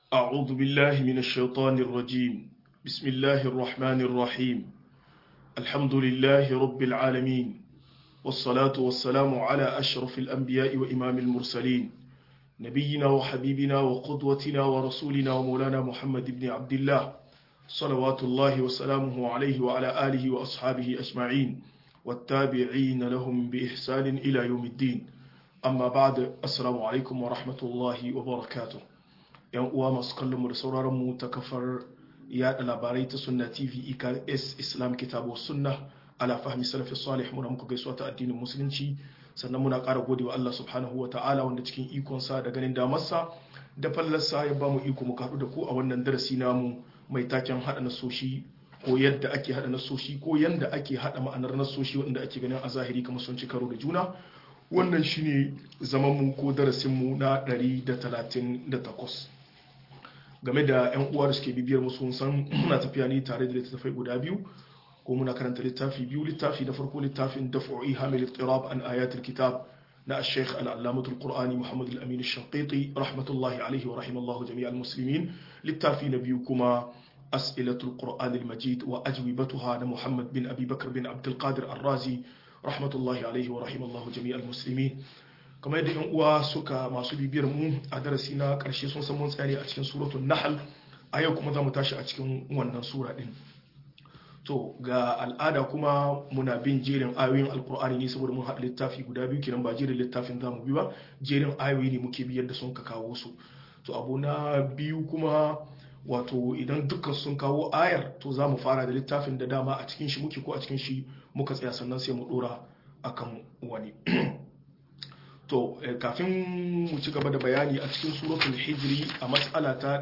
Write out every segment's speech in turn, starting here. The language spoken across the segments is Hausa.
أعوذ بالله من الشيطان الرجيم بسم الله الرحمن الرحيم الحمد لله رب العالمين والصلاة والسلام على أشرف الأنبياء وإمام المرسلين نبينا وحبيبنا وقدوتنا ورسولنا ومولانا محمد بن عبد الله صلوات الله وسلامه عليه وعلى آله وأصحابه أجمعين والتابعين لهم بإحسان إلى يوم الدين amma ba da assalamu alaikum wa rahmatullahi wa barakatuh yan uwa masu kallon mu da sauraron mu ta kafar yada labarai ta sunna tv eks islam kitabu sunna ala fahmi salafi salih muna muku gaisuwa ta addinin musulunci sannan muna ƙara gode wa Allah subhanahu wa ta'ala wanda cikin ikonsa da ganin damarsa da fallarsa ya ba mu iko mu haɗu da ku a wannan darasi namu mai taken haɗa nasoshi ko yadda ake haɗa nasoshi ko yadda ake haɗa ma'anar nasoshi wanda ake ganin a zahiri kamar sun ci karo da juna wannan shine zamanmu ko darasinmu na 138 game da 'yan uwa da suke bibiyar musu san muna tafiya ne tare da littattafai guda biyu ko muna karanta littafi biyu littafi na farko littafin daf'i hamil ittirab an ayatul kitab na al-sheikh al-allamatul qur'ani muhammad al-amin al-shanqiti rahmatullahi alaihi wa rahimallahu jami'al muslimin littafi na biyu kuma as'ilatul qur'an al-majid wa ajwibatuha na muhammad bin abi bakr bin abdul qadir ar-razi rahmatullahi alaihi wa rahimallahu jami'al muslimin kamar yadda yan uwa suka masu bibiyar mu a darasi na karshe sun san mun tsaya a cikin suratul nahl a yau kuma zamu tashi a cikin wannan sura din to ga al'ada kuma muna bin jerin ayoyin alkur'ani ne saboda mun haɗa littafi guda biyu kenan ba jerin littafin zamu bi ba jerin ayoyi ne muke biyar da sun ka kawo su to abu na biyu kuma wato idan dukkan sun kawo ayar to za mu fara da littafin da dama a cikin shi muke ko a cikin shi muka tsaya sannan sai mu dora akan wani to kafin mu ci gaba da bayani a cikin suratul hijri a matsala ta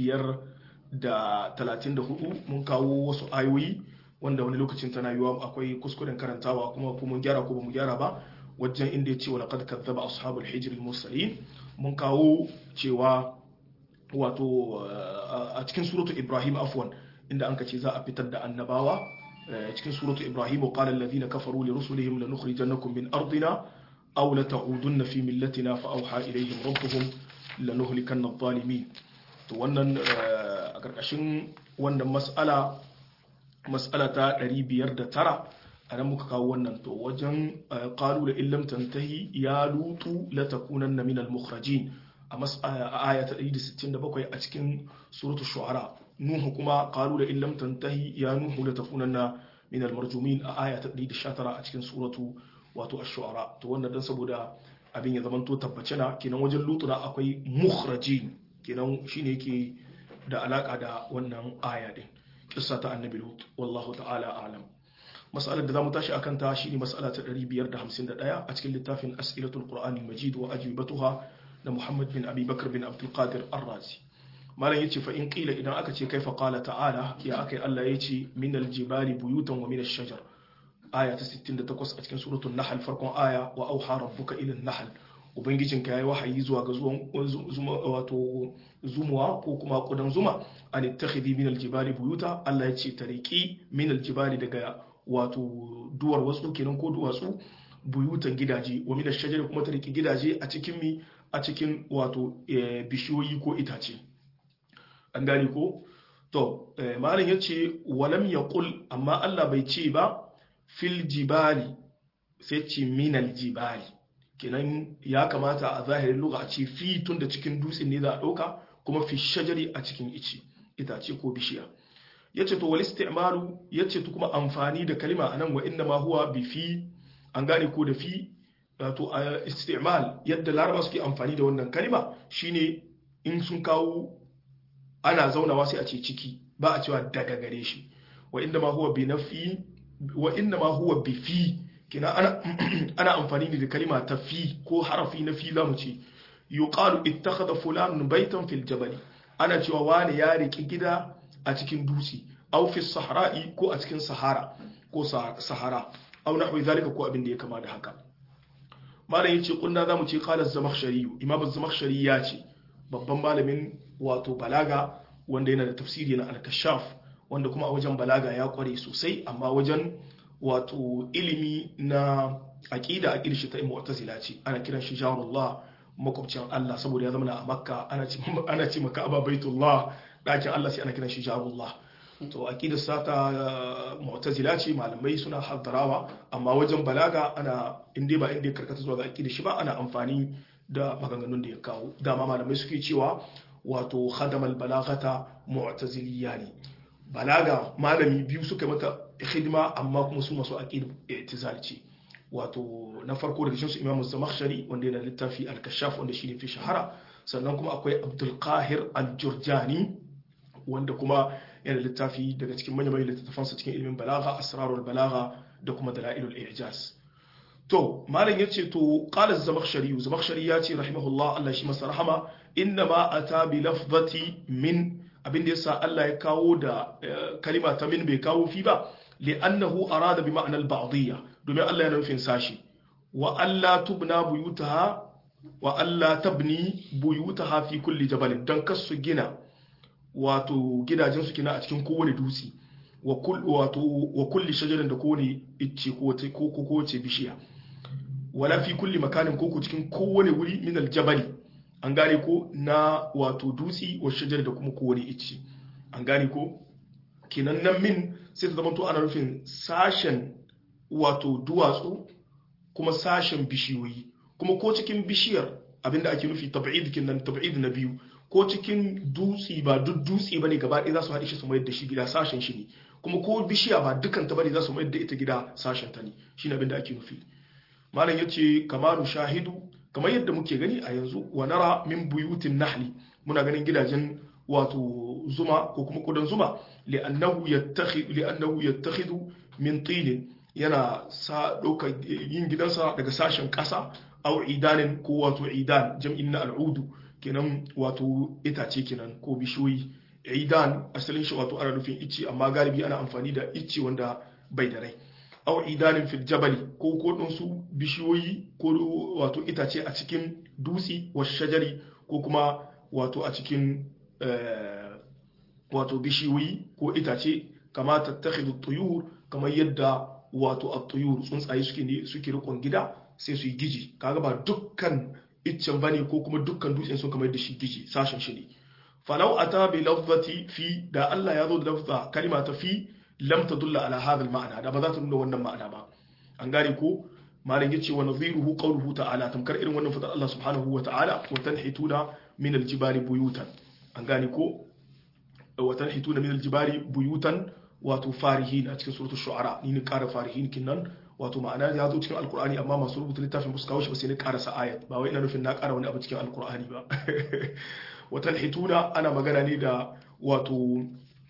534 mun kawo wasu ayoyi wanda wani lokacin tana yiwa akwai kuskuren karantawa kuma ko mun gyara ko ba mu gyara ba wajen inda ya ce wa laqad kadzaba ashabul hijri al-mursalin mun kawo cewa wato a cikin suratu ibrahim afwan inda an ce za a fitar da annabawa cikin suratu ibrahim qala alladhina kafaru li rusulihim lanukhrijannakum min ardina aw la ta'udunna fi millatina fa awha ilayhim rabbuhum lanuhlikanna adh-dhalimin to wannan a karkashin wannan mas'ala mas'ala ta 509 anan muka kawo wannan to wajen qalu la illam tantahi ya lutu la takunanna min al-mukhrajin a aya ta 167 a cikin suratul shu'ara nuhu kuma qalu la illam tantahi ya nuhu la takunanna min al-marjumin a aya ta 119 a cikin suratu wato ash-shu'ara to wannan dan saboda abin ya zamanto tabbace na kenan wajen lutuna akwai mukhrajin kenan shine yake da alaka da wannan aya din kissa ta annabi lut wallahu ta'ala a'lam mas'alar da zamu tashi akan ta shine mas'ala ta 551 a cikin littafin as'ilatul qur'anil majid wa ajwibatuha da Muhammad bin Abi Bakar bin Abdul Qadir Ar-Razi malam yace fa in qila idan aka ce kaifa qala ta'ala ya akai Allah yace min al-jibali buyutan wa min ash-shajar aya ta 68 a cikin suratul nahl farkon aya wa auha rabbuka ila an-nahl ubangijinka yayi wahayi zuwa ga zuwan zuma wato zumuwa ko kuma kudan zuma an ittakhidhi min al-jibali buyuta Allah yace tariki min al-jibali daga wato duwar wasu kenan ko duwatsu buyutan gidaje wa min ash-shajar kuma tariki gidaje a cikin mi a cikin wato bishiyoyi ko itace an gane ko to malam ya ce walam ya kul amma Allah bai ce ba fil jibali sai ce minal jibali kenan ya kamata a zahirin lugha a ce fi tun da cikin dutsen ne za a ɗauka kuma fi shajari a cikin ice itace ko bishiya ya ce to wal isti'malu ya ce kuma amfani da kalima anan wa inna ma huwa bi fi an gane ko da fi wato a istimal yadda laraba suke amfani da wannan kalima shine in sun kawo ana zaunawa sai a ce ciki ba a cewa daga gare shi wa inda ma huwa bi nafi wa inda ma huwa bi fi kina ana ana amfani da kalima ta fi ko harafi na fi zamu ce yuqalu ittakhadha fulanun baytan fil jabal ana cewa wani ya riki gida a cikin dutse aw fi sahra'i ko a cikin sahara ko sahara aw nahwi zalika ko abin da ya kama da haka malam yace kunna zamu ce qala az-zamakhshari imam az-zamakhshari ya ce babban malamin wato balaga wanda yana da tafsiri na al-kashaf wanda kuma a wajen balaga ya kware sosai amma wajen wato ilimi na aqida aqida shi ta mu'tazila ce ana kiran shi jarullah makwabcin Allah saboda ya zama a makka ana ce ana ce maka aba baitullah dakin Allah sai ana kiran shi jarullah to aqidar sata mu'tazila ce malamai suna haddarawa amma wajen balaga ana inda ba inda karkata zuwa ga aqidar shi ba ana amfani da maganganun da ya kawo dama malamai suke cewa wato khadamal balagata mu'taziliya ne balaga malami biyu suka mata hidima amma kuma su masu aqid i'tizal ce wato na farko daga cikin su Imam Zamakhshari wanda yana littafi al-Kashaf wanda shine fi shahara sannan kuma akwai Abdul Qahir al-Jurjani wanda kuma yana littafi daga cikin manyan manyan littattafansa cikin ilimin balaga asrarul balaga da kuma dalailul i'jaz to malam yace to qala az-zamakhshari zamakhshari yace rahimahullah Allah shi masa rahama inna ma ata bi lafzati min abin da yasa Allah ya kawo da kalima ta min bai kawo fi ba li'annahu arada bi ma'na al-ba'diyya domin Allah yana nufin sashi wa alla tubna buyutaha wa alla tabni buyutaha fi kulli jabalin dan kasu gina wato gidajen su kina a cikin kowane dutse wa wato wa kulli shajarin da kowane icce ko ko kowace bishiya wala fi kulli makanin ko cikin kowane wuri min aljabali an gane ko na wato dutse wa shajar da kuma kowane icce an gane ko kenan nan min sai ta zama to ana nufin sashen wato duwatsu kuma sashen bishiyoyi kuma ko cikin bishiyar abinda ake nufi tab'id kinan tab'id na biyu ko cikin dutse ba duk dutse bane gaba ɗaya za su haɗe shi su mayar da shi gida sashen shi ne kuma ko bishiya ba dukkan ta bane za su mayar da ita gida sashen ta ne shine abinda ake nufi malam yace kamaru shahidu kamar yadda muke gani a yanzu wa nara min buyutin nahli muna ganin gidajen wato zuma ko kuma kudan zuma li'annahu yattakhidhu li'annahu yattakhidhu min tin yana sa doka yin gidansa daga sashen kasa aw idanin ko wato idan jam'in na al'udu kenan wato itace kenan ko bishiyoyi idan asalin shi wato ana nufin icce amma galibi ana amfani da icce wanda bai da rai aw idanin fil jabali ko ko su bishiyoyi ko wato itace a cikin dutse wa shajari ko kuma wato a cikin wato bishiyoyi ko itace kama tattakhidhu tuyur kamar yadda wato at-tuyur tsuntsaye suke ne suke rikon gida sai su yi giji kaga ba dukkan iccen bane ko kuma dukkan dutsen sun kamar da shi giji sashen shi ne falau ata bi lafzati fi da Allah ya zo da lafza kalima ta fi lam tadulla ala hadha al-ma'na da ba za ta nuna wannan ma'ana ba an gane ko malam yace wa nadhiruhu qawluhu ta'ala tamkar irin wannan fadar Allah subhanahu wa ta'ala wa tanhituna min al-jibali buyutan an gane ko wa tanhituna min al-jibali buyutan wato farihin a cikin suratul shu'ara ni ne ƙara farihin kinnan wato ma'ana ya zo cikin alkur'ani amma masu rubuta littafin musu kawo shi ba sai ni ƙarasa ayat ba wai ina nufin na ƙara wani abu cikin alkur'ani ba wa tanhituna ana magana ne da wato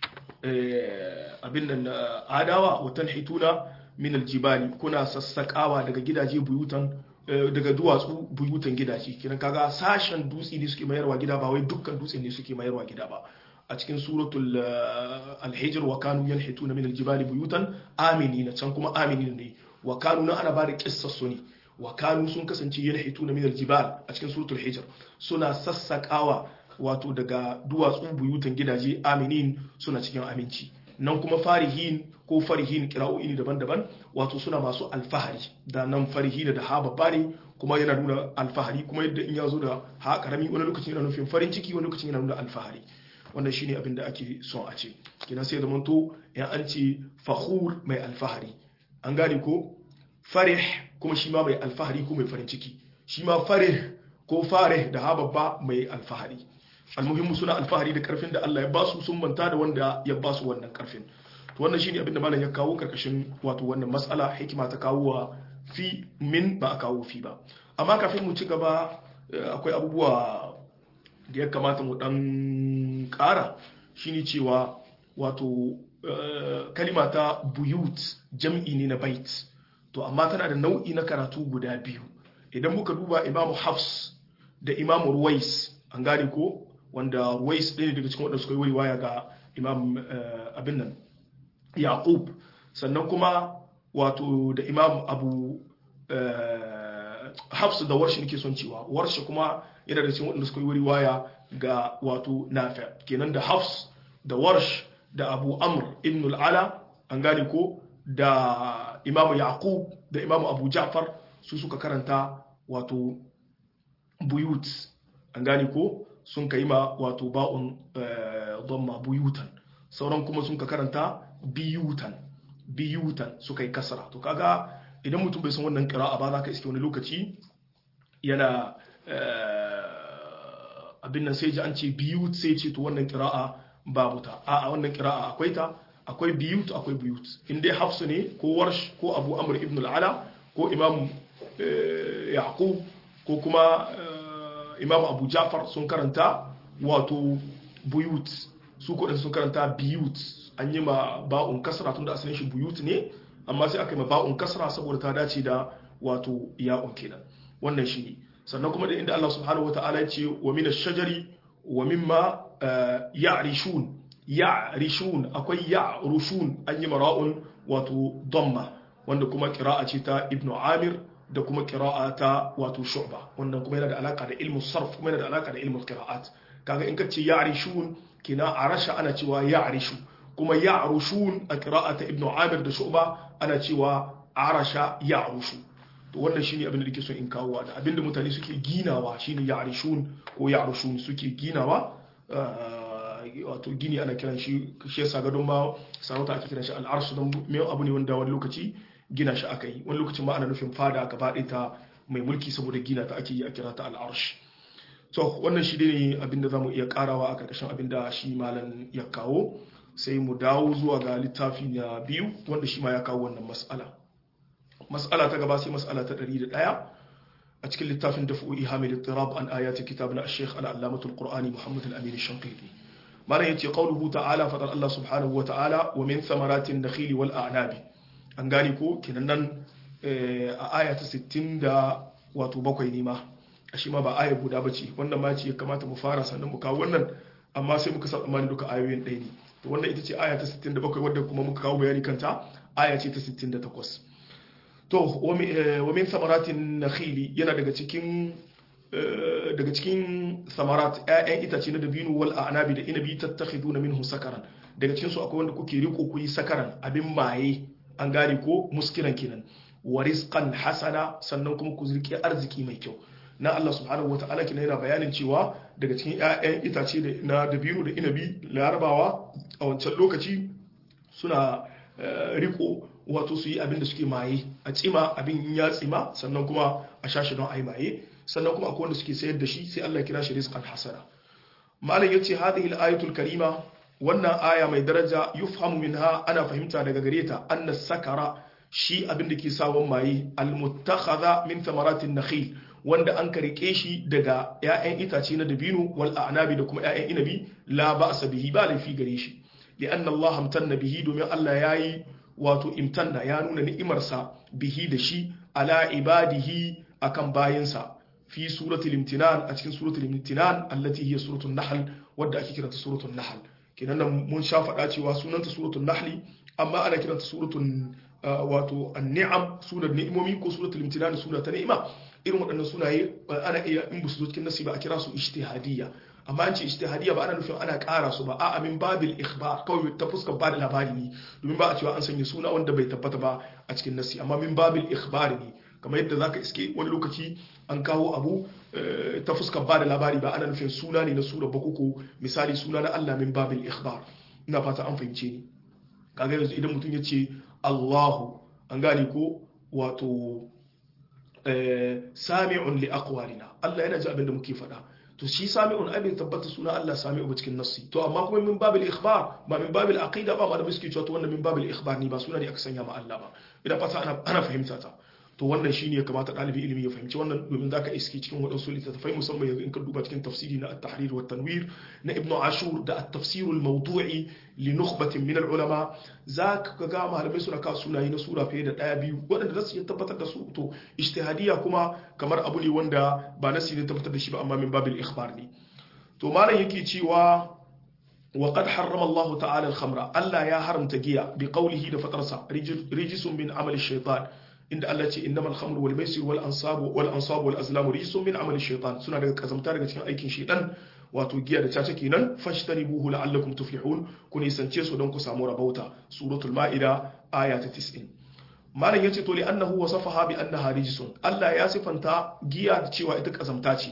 abin nan adawa wa tanhituna min aljibali kuna sassakawa daga gidaje buyutan daga duwatsu buyutan gidaje kiran kaga sashen dutse ne suke mayarwa gida ba wai dukkan dutse ne suke mayarwa gida ba a cikin suratul alhijr wa kanu yanhituna min aljibali buyutan aminina can kuma aminina ne wa kanu na ana bada kissar su ne wa kanu sun kasance yanhituna min aljibal a cikin suratul hijr suna sassakawa wato daga duwatsu buyutan gidaje aminin suna cikin aminci nan kuma farihin ko farihin kira'o'i ne daban-daban wato suna masu alfahari da nan farihin da ha babba ne kuma yana nuna alfahari kuma yadda in ya zo da ha karami wani lokacin yana nufin farin ciki wani lokacin yana nuna alfahari wannan shine abin da ake son a ce kenan sai zaman to ya an ce fakhur mai alfahari an gane ko farih kuma shi ma mai alfahari ko mai farin ciki shi ma farih ko farih da ha babba mai alfahari almuhimmu suna alfahari da karfin da Allah ya basu sun manta da wanda ya basu wannan karfin to wannan shine abin da malam ya kawo karkashin wato wannan mas'ala hikima ta kawo wa fi min ba a kawo fi ba amma kafin mu ci gaba akwai abubuwa da ya kamata mu dan kara shine cewa wato kalima ta buyut jam'i ne na bait to amma tana da nau'i na karatu guda biyu idan muka duba imamu hafs da imamu ruwais an gane ko wanda ruwais ɗaya daga cikin waɗanda suka yi waya ga imam abin nan yaqub sannan kuma wato da imam abu hafs da warshi nake son cewa warshi kuma yana da cikin waɗanda suka yi waya ga wato nafi kenan da hafs da warsh da abu amr ibn al'ala an gane ko da imamu yaqub da imamu abu ja'far su suka karanta wato buyut an gane ko sun kai ma wato ba'un dhamma buyutan sauran kuma sun ka karanta biyutan biyutan suka yi kasara to kaga idan mutum bai san wannan qira'a ba za ka iske wani lokaci yana abin nan sai ji an ce biyut sai ce to wannan qira'a babu ta a wannan qira'a akwai ta akwai biyut akwai biyut in dai hafsu ne ko warsh ko abu amr ibn al-ala ko imam yaqub ko kuma imam abu jafar sun karanta wato buyut su kudin sun karanta biyut an yi ma ba'un kasra tun da asalin shi buyut ne amma sai aka yi ma ba'un kasra saboda ta dace da wato ya'un kenan wannan shi ne sannan kuma da inda Allah subhanahu wata'ala ya ce wa min ash-shajari wa mimma ya'rishun ya'rishun akwai ya'rushun an yi mara'un wato damma wanda kuma qira'a ce ta ibnu amir da kuma qira'a ta wato shu'ba wannan kuma yana da alaka da ilmu sarf kuma yana da alaka da ilmu qira'at kaga in ka ce ya'rishun kina arasha ana cewa ya'rishu kuma ya'rushun a qira'ata ibnu amir da shu'ba ana cewa arasha ya'rushu to wannan shine abin da nake so in kawo da abin da mutane suke ginawa shine ya'rishun ko ya'rushun suke ginawa wato gini ana kiran shi shi yasa gadon ma sarauta ake kiran shi al'arsh don me abu ne wanda wani lokaci gina shi aka yi wani lokacin ma ana nufin fada gaba ɗaya ta mai mulki saboda gina ta ake yi a kira ta al'arsh to wannan shi ne abinda za mu iya karawa a karkashin abinda shi malam ya kawo sai mu dawo zuwa ga littafi na biyu wanda shi ma ya kawo wannan mas'ala mas'ala ta gaba sai mas'ala ta 101 a cikin littafin dafu ihamil ittirab an ayati kitab na ash-shaykh al-allamah al-qur'ani muhammad al-amin ash-shanqiti malam yace qawluhu ta'ala fadar Allah subhanahu wa ta'ala wa min thamaratin nakhili wal a'nabi an gani ko kinan nan a aya ta 60 da wato bakwai ne ma a shi ma ba aya guda ba ce wannan ma ce ya kamata mu fara sannan mu kawo wannan amma sai muka sa tsammanin duka ayoyin ɗaya ne to wannan ita ce aya ta 67 wadda kuma muka kawo bayani kanta aya ce ta 68 to wa min samaratin nakhili yana daga cikin daga cikin samarat ƴaƴan itace na dabino wal a'nabi da inabi tattakhiduna minhu sakaran daga cikin su akwai wanda kuke riko ku yi sakaran abin maye an gane ko muskiran kenan wa rizqan hasana sannan kuma ku zirki arziki mai kyau na Allah subhanahu wata'ala kina yana bayanin cewa daga cikin ƴaƴan itace na dabino da inabi larabawa a wancan lokaci suna riko wato su yi abin da suke maye a tsima abin ya tsima sannan kuma a shashi don ai maye sannan kuma akwai wanda suke sayar da shi sai Allah kira shi rizqan hasana malam yace hadhihi al-ayatul karima wannan aya mai daraja yufhamu minha ana fahimta daga gare ta anna sakara shi abin da ke sawon maye al-muttakhadha min thamaratin nakhil wanda an karike shi daga ‘ya'yan itace na dabino wal a'nabi da kuma ‘ya'yan inabi la ba a bihi ba laifi gare shi li'an Allah hamtanna bihi domin Allah ya yi wato imtanna ya nuna ni'imarsa bihi da shi ala ibadihi akan bayinsa fi suratul imtinan a cikin suratul imtinan allati hiya suratul nahl wadda ake kiranta suratul nahl kenan nan mun sha faɗa cewa sunanta suratul nahl amma ana kiranta suratul wato an-ni'am sunan ni'imomi ko suratul imtinan suna ta ni'ima irin waɗannan sunaye ana iya in su zo cikin nasi ba a kira su ijtihadiyya amma an ce ijtihadiyya ba ana nufin ana ƙara su ba a'a min babil ikhbar kawai ta fuskar ba da labari ne domin ba a cewa an sanya suna wanda bai tabbata ba a cikin nasi amma min babil ikhbar ne kamar yadda zaka iske wani lokaci an kawo abu ta fuskar ba da labari ba ana nufin suna ne na sura bakoko misali suna na Allah min babil ikhbar ina fata an fahimce ni kaga yanzu idan mutum ya ce Allahu an gane ko wato sami'un li aqwalina Allah yana ji abin da muke faɗa to shi sami'un abin tabbata suna Allah sami'u ba cikin nassi to amma kuma min babil ikhbar ba min babil aqida ba ma da muke cewa to wannan min babil ikhbar ne ba suna ne aka sanya ma Allah ba ina fata ana ana fahimta ta to wannan shine ya kamata ɗalibi ilimi ya fahimci wannan domin zaka iske cikin waɗansu littattafai musamman yanzu in ka duba cikin tafsiri na at-tahrir wa tanwir na ibnu ashur da at-tafsir al-mawdu'i li nukhbatin min al-ulama zaka ga malamai suna kawo sunaye na sura fiye da ɗaya biyu waɗanda za su iya tabbatar da su to ijtihadiyya kuma kamar abu ne wanda ba nasi ne tabbatar da shi ba amma min babil ikhbar ne to malam yake cewa وقد حرم الله تعالى الخمر ألا يا حرم تجيا بقوله دفترسا رجس من عمل الشيطان inda Allah ce innamal khamru wal maisir wal ansabu wal ansabu wal azlamu rijsun min amali shaytan suna daga kazamta daga cikin aikin shaytan wato giya da caca kenan fashtanibuhu la'allakum tuflihun ku nisance su don ku samu rabauta suratul ma'ida aya ta 90 malam yace to li annahu wasafaha bi annaha rijsun Allah ya sifanta giya da cewa ita kazamta ce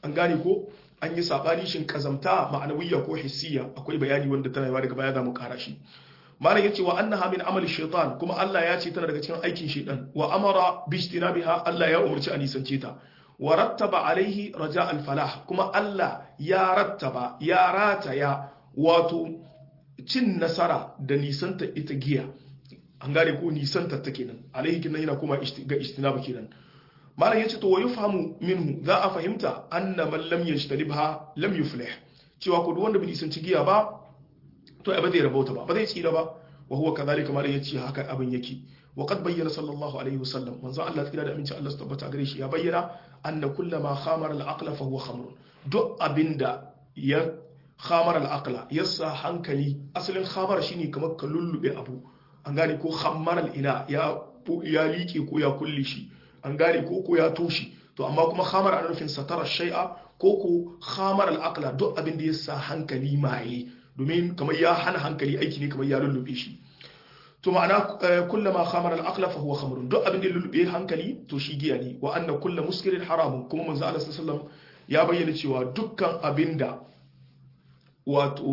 an gane ko an yi sabani shin kazamta ma'anawiyya ko hissiya akwai bayani wanda tana yawa daga baya za mu kara shi malam yace wa annaha min amali shaitan kuma Allah ya ce tana daga cikin aikin shaitan wa amara bi ijtinabiha Allah ya umarci a nisance ta wa rattaba alaihi raja al falah kuma Allah ya rattaba ya rataya wato cin nasara da nisanta ita giya an gane ko nisanta ta kenan alaihi kinan yana kuma ga ijtinaba kenan malam yace to wa yufhamu minhu za a fahimta anna man lam yajtanibha lam yuflih cewa ko duk wanda bai nisanci giya ba to ba zai rabauta ba ba zai tsira ba wa huwa kadhalika ma yace haka abin yake wa qad bayyana sallallahu alaihi wasallam manzo Allah tsira da aminci Allah su tabbata gare shi ya bayyana anna kullama khamara al-aqla fa huwa khamr duk abinda ya khamara al-aqla yasa hankali asalin khamara shine kamar ka lullube abu an gane ko khammara al-ina ya ya liƙe ko ya kulle shi an gane ko ko ya toshi to amma kuma khamara ana nufin satara shay'a ko ko khamara al-aqla duk abin da yasa hankali maye domin kamar ya hana hankali aiki ne kamar ya lullube shi to ma'ana kullama khamara al-aqla fa huwa khamrun duk abin da ya lullube hankali to shi giya ne wa anna kullu muskirin haramun kuma manzo Allah sallallahu ya bayyana cewa dukkan abinda wato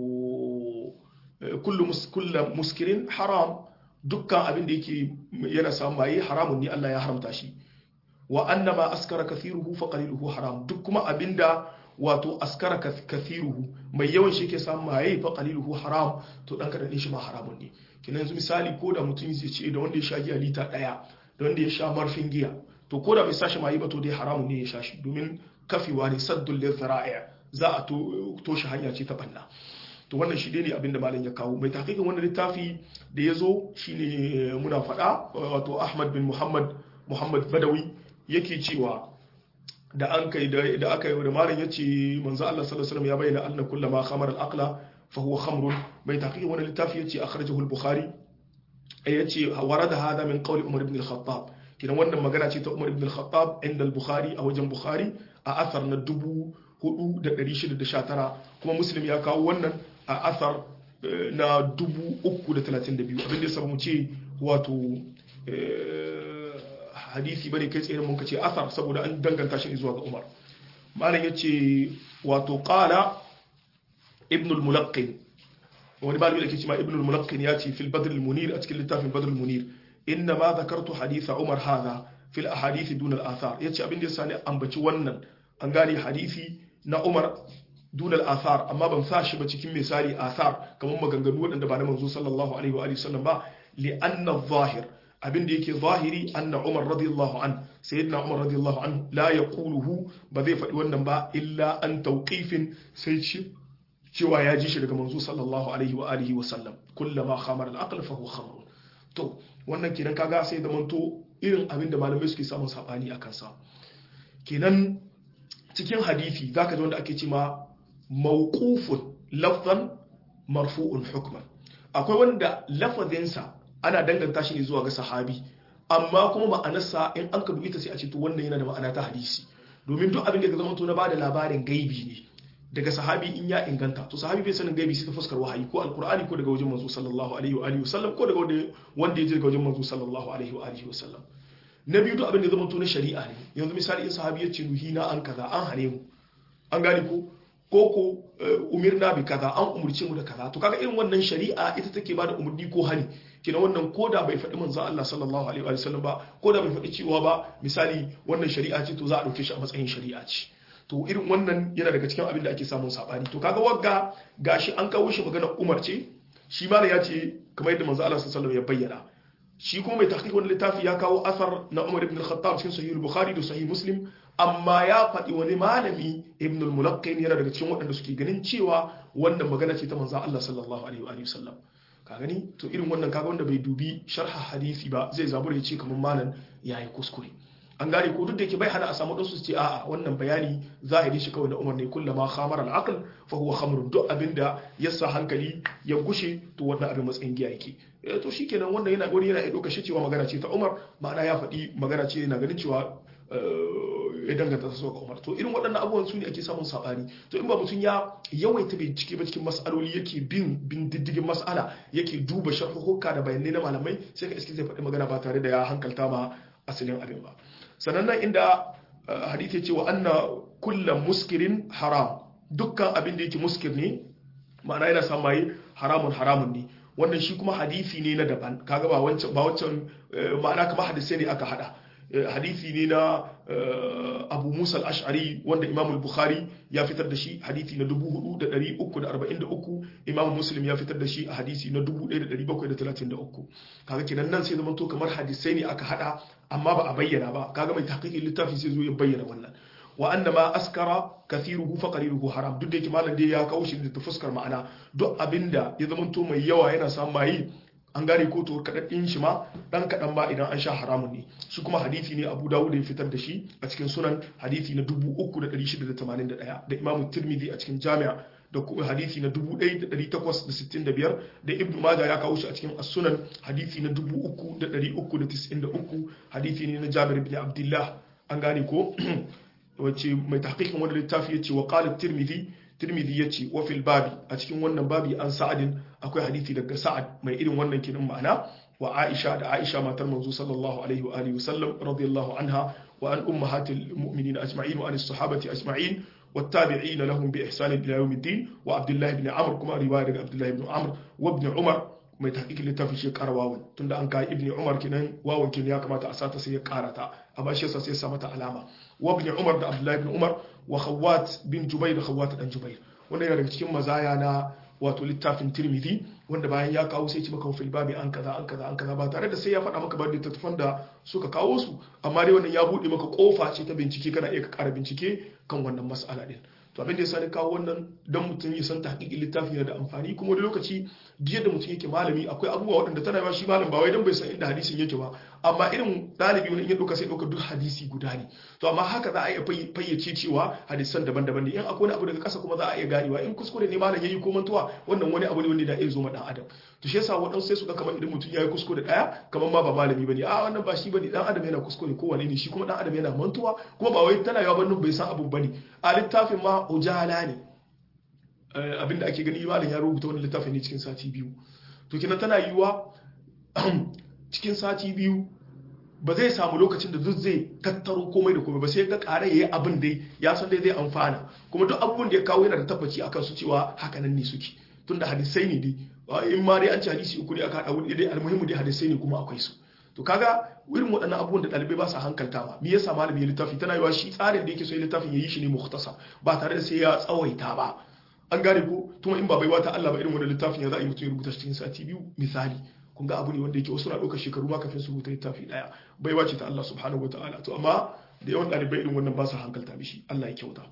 kullu kullu muskirin haram dukkan abin da yake yana samun maye haramun ne Allah ya haramta shi wa annama askara kathiruhu fa qaliluhu haram duk kuma abinda wato askara kathiruhu mai yawan shi ke samun maye fa qaliluhu haram to dan kadan shi ma haramun ne kina yanzu misali ko da mutum zai ce da wanda ya sha giya lita daya da wanda ya sha marfin giya to ko da bai sa shi maye ba to dai haramun ne ya sha shi domin kafewa ne saddul lizra'i za a toshe hanya ce ta banna to wannan shi ne abinda malam ya kawo mai tahqiqin wannan littafi da ya zo shine muna faɗa wato Ahmad bin Muhammad Muhammad Badawi yake cewa da an kai da aka yi da malam yace manzo Allah sallallahu alaihi wasallam ya bayyana anna kullama khamara al-aqla fa huwa khamrun mai tahqiqin wannan littafi yace akhrajahu al-Bukhari yace warada hada min qawli Umar ibn al-Khattab kidan wannan magana ce ta Umar ibn al-Khattab inda al-Bukhari a wajen Bukhari a athar na dubu 4619 kuma muslim ya kawo wannan a asar na 332 abinda ya samu ce wato hadisi bane kai tsaye mun kace asar saboda an danganta shi zuwa ga Umar malam yace wato qala ibn al-mulaqqin wani malami da ke cewa ibn al-mulaqqin ya ce fil badr al-munir a cikin littafin badr al-munir inna ma dhakartu haditha Umar hadha fil ahadith dun al-athar yace abin da yasa ne ambaci wannan an gane hadisi na Umar dun al-athar amma ban sa shi ba cikin misali athar kamar maganganu waɗanda ba na manzo sallallahu alaihi wa sallam ba li anna adh-dhahir abin da yake zahiri anna Umar radiyallahu an sayyidina Umar radiyallahu an la yaquluhu ba zai faɗi wannan ba illa an tawqifin sai ci cewa ya ji shi daga manzo sallallahu alaihi wa alihi wa sallam kullama khamara al-aql fa huwa khamr to wannan kenan kaga sai da manto irin abin da malamai suke samun sabani akan sa kenan cikin hadisi zaka ji wanda ake cewa mawqufun lafzan marfu'un hukman akwai wanda lafazinsa ana danganta shi ne zuwa ga sahabi amma kuma ma'anarsa in an ka dubi ta sai a ce to wannan yana da ma'ana ta hadisi domin duk abin da ya zama to na bada labarin gaibi ne daga sahabi in ya inganta to sahabi bai sanin gaibi sai ta fuskar wahayi ko alqur'ani ko daga wajen manzo sallallahu alaihi wa alihi wasallam ko daga wanda ya je daga wajen manzo sallallahu alaihi wa alihi wasallam na biyu duk abin da zama to na shari'a ne yanzu misali in sahabi ya ce nuhina an kaza an hane mu an gane ko ko ko umirna bi kaza an umurce mu da kaza to kaga irin wannan shari'a ita take bada umurni ko hani kina wannan koda bai faɗi manzon Allah sallallahu alaihi wa sallam ba koda bai faɗi cewa ba misali wannan shari'a ce to za a dauke shi a matsayin shari'a ce to irin wannan yana daga cikin abin da ake samun sabani to kaga wagga gashi an kawo shi magana Umar ce shi ma ya ce kamar yadda manzon Allah sallallahu alaihi ya bayyana shi kuma mai tahqiq wannan littafi ya kawo asar na Umar ibn al-Khattab cikin sahih al-Bukhari da sahih Muslim amma ya faɗi wani malami ibn al-Mulaqqin yana daga cikin waɗanda suke ganin cewa wannan magana ce ta manzon Allah sallallahu alaihi wa sallam ka gani to irin wannan kaga wanda bai dubi sharha hadisi ba zai zabura ya ce kamar malam yayi kuskure an gane ko duk da yake bai hana a samu su ce a'a wannan bayani zahiri shi kawai na umar ne kullama khamara al-aql fa huwa khamrun duk abinda ya sa hankali ya gushe to wannan abin matsayin giya yake to shikenan wannan yana wani yana dauka shi cewa magana ce ta umar ma'ana ya faɗi magana ce yana ganin cewa ya danganta ta ga umar to irin waɗannan abubuwan su ne ake samun saɓani to in ba mutum ya yawaita bincike ba cikin mas'aloli yake bin bin diddigin mas'ala yake duba sharhuhukka da bayanai na malamai sai ka iske zai faɗi magana ba tare da ya hankalta ma asalin abin ba sannan nan inda hadith ya ce wa anna kullu muskirin haram dukkan abin da yake muskir ne ma'ana yana sa maye haramun haramun ne wannan shi kuma hadisi ne na daban kaga ba wancan ba wancan ma'ana kamar hadisi ne aka hada hadisi ne na abu musa al-ash'ari wanda imam al-bukhari ya fitar da shi hadisi na 4343 imam muslim ya fitar da shi a hadisi na 1733 kaga kenan nan sai zama to kamar hadisai ne aka hada amma ba a bayyana ba kaga mai tahqiqin littafi sai zo ya bayyana wannan wa anna ma askara kathiruhu fa qaliluhu haram duk da yake malam dai ya kawo shi da fuskar ma'ana duk abinda ya zama to mai yawa yana samun mai an gane ko to kadadin shi ma dan kadan ba idan an sha haramun ne shi kuma hadisi ne Abu Dawud ya fitar da shi a cikin sunan hadisi na 3681 da Imam Tirmidhi a cikin Jami'a da kuma hadisi na 1865 da Ibn Majah ya kawo shi a cikin As-Sunan hadisi na 3393 hadisi ne na Jabir ibn Abdullah an gane ko wacce mai tahqiqin wannan littafi yace wa qala Tirmidhi Tirmidhi yace wa fil babi a cikin wannan babi an Sa'adin akwai hadisi daga Sa'ad mai irin wannan kinin ma'ana wa Aisha da Aisha matar manzo sallallahu alaihi wa alihi wasallam radiyallahu anha wa an ummahatil mu'minin ajma'in wa an as-sahabati ajma'in والتابعين لهم بإحسان إلى يوم الدين وعبد الله بن عمرو كما رواية عبد الله بن عمرو وابن عمر mai tahqiqin littafin shi ƙara wawan tunda an kai ibni umar kinan wawan kin ya kamata a sata sai ya karata amma shi yasa sai ya sa mata alama wa ibn umar da abdullahi ibn umar wa khawat bin jubair da khawat dan jubair wanda yana daga cikin mazaya na wato littafin tirmidhi wanda bayan ya kawo sai ci maka fil babi an kaza an kaza an kaza ba tare da sai ya faɗa maka ba littattafan da suka kawo su amma dai wannan ya buɗe maka kofa ce ta bincike kana iya ka ƙara bincike kan wannan mas'ala din to abin da ya sani kawo wannan don mutum ya san tahqiqin littafi yana da amfani kuma wani lokaci duk da mutum yake malami akwai abubuwa waɗanda tana yawa shi malam ba wai don bai san inda hadisin yake ba amma irin ɗalibi wani in ya ɗauka sai ɗauka duk hadisi guda ne to amma haka za a iya fayyace cewa hadisan daban-daban ne in akwai wani abu daga ƙasa kuma za a iya ganewa in kuskure ne malam yayi ko mantuwa wannan wani abu ne wanda da iya zo ma ɗan adam to shi yasa waɗansu sai su ga kamar idan mutum ya yi kuskure ɗaya kamar ma ba malami bane a wannan ba shi bane ɗan adam yana kuskure ko wane ne shi kuma ɗan adam yana mantuwa kuma ba wai tana yawa ba bai san abu bane a littafin ma ujala ne abinda ake gani malam ya rubuta wani littafin ne cikin sati biyu to kina tana yiwa cikin sati biyu ba zai samu lokacin da duk zai tattaro komai da komai ba sai ga ƙara yayi abin dai ya san dai zai amfana kuma duk abubuwan da ya kawo yana da tabbaci akan su cewa haka nan ne suke tunda hadisai ne dai in ma dai an ci hadisi uku ne aka haɗa wuri dai almuhimmu dai hadisai ne kuma akwai su to kaga irin waɗannan abubuwan da ɗalibai ba su hankaltawa me yasa malami ya littafi tana yiwa shi tsarin da yake so ya littafin ya yi shi ne muhtasa ba tare da sai ya tsawaita ba an gane ko tuma in ba baiwa ta Allah ba irin wannan littafin ya za a yi mutum ya rubuta cikin sati biyu misali kun ga abu ne wanda yake wasu na ɗaukar shekaru ma kafin su rubuta littafi ɗaya baiwa ce ta Allah subhanahu wataala to amma da yawan ɗalibai irin wannan ba su hankalta mishi Allah ya kyauta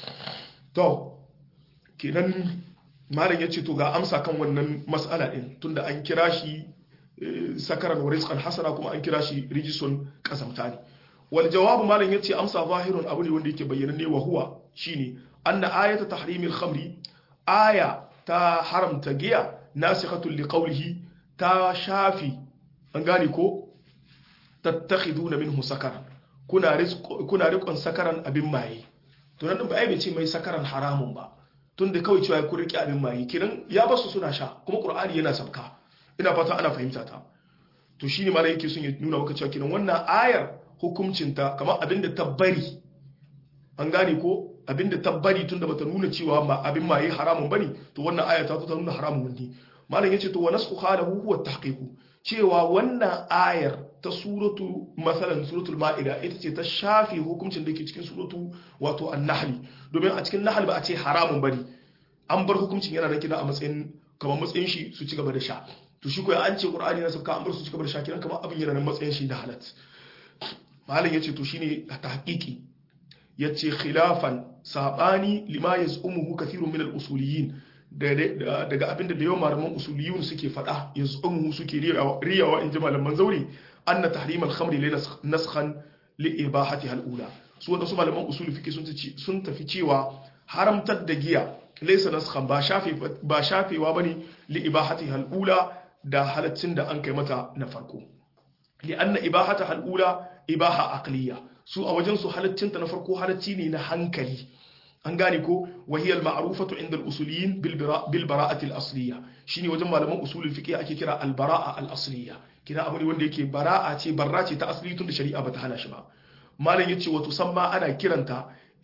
to kenan malam ya ce to ga amsa kan wannan mas'ala din tunda an kira shi sakaran wa rizqan hasana kuma an kira shi rijisun kasamta ne wal jawabu malam yace amsa zahirun abu ne wanda yake bayyana ne wa huwa shine anna ayata tahrimil khamri aya ta haramta giya nasikhatul liqawlihi ta shafi an gane ko tattakhiduna minhu sakaran kuna rizq kuna riqon sakaran abin maye to nan ba ai bai ce mai sakaran haramun ba tunda kawai cewa ku riƙe abin maye kiran ya basu suna sha kuma qur'ani yana sabka ina fata ana fahimta ta to shine malai yake son ya nuna maka cewa kiran wannan ayar hukuncinta kamar abinda ta bari an gane ko abinda ta bari tunda bata nuna cewa ma abin maye haramun bane to wannan aya ta ta nuna haramun ne malam yace to wa nasku khalahu huwa tahqiqu cewa wannan ayar ta suratu masalan suratul ma'ida ita ce ta shafi hukuncin da ke cikin suratu wato an-nahl domin a cikin nahl ba a ce haramun bane an bar hukuncin yana da kina a matsayin kamar matsayin shi su ci gaba da sha to shi koyi an ce qur'ani na sabka an bar su ci gaba da sha kiran kamar abin yana nan matsayin shi da halat malam yace to shine tahqiqi yace khilafan sabani lima yazumuhu kathirun min al-usuliyin daga abinda da yawan malaman usuliyun suke fada yazumuhu suke riyawa in ji malaman zauri anna tahrim al-khamri li naskhan li ibahatiha al-ula su wanda su malaman usuli fiki sun tafi cewa haramtar da giya laysa naskhan ba shafe ba shafewa bane li ibahatiha al-ula da halaccin da an kai mata na farko li anna ibahataha al-ula ibaha aqliya su a wajen su halaccinta na farko halacci ne na hankali an gane ko wahiyar ma'arufatu inda usuliyin bil bara'atil asliya shine wajen malaman usulul fiqh ake kira al bara'a al asliya kina abu ne wanda yake bara'a ce barra ce ta asli tun da shari'a bata hana shi ba malam yace wato samma ana kiranta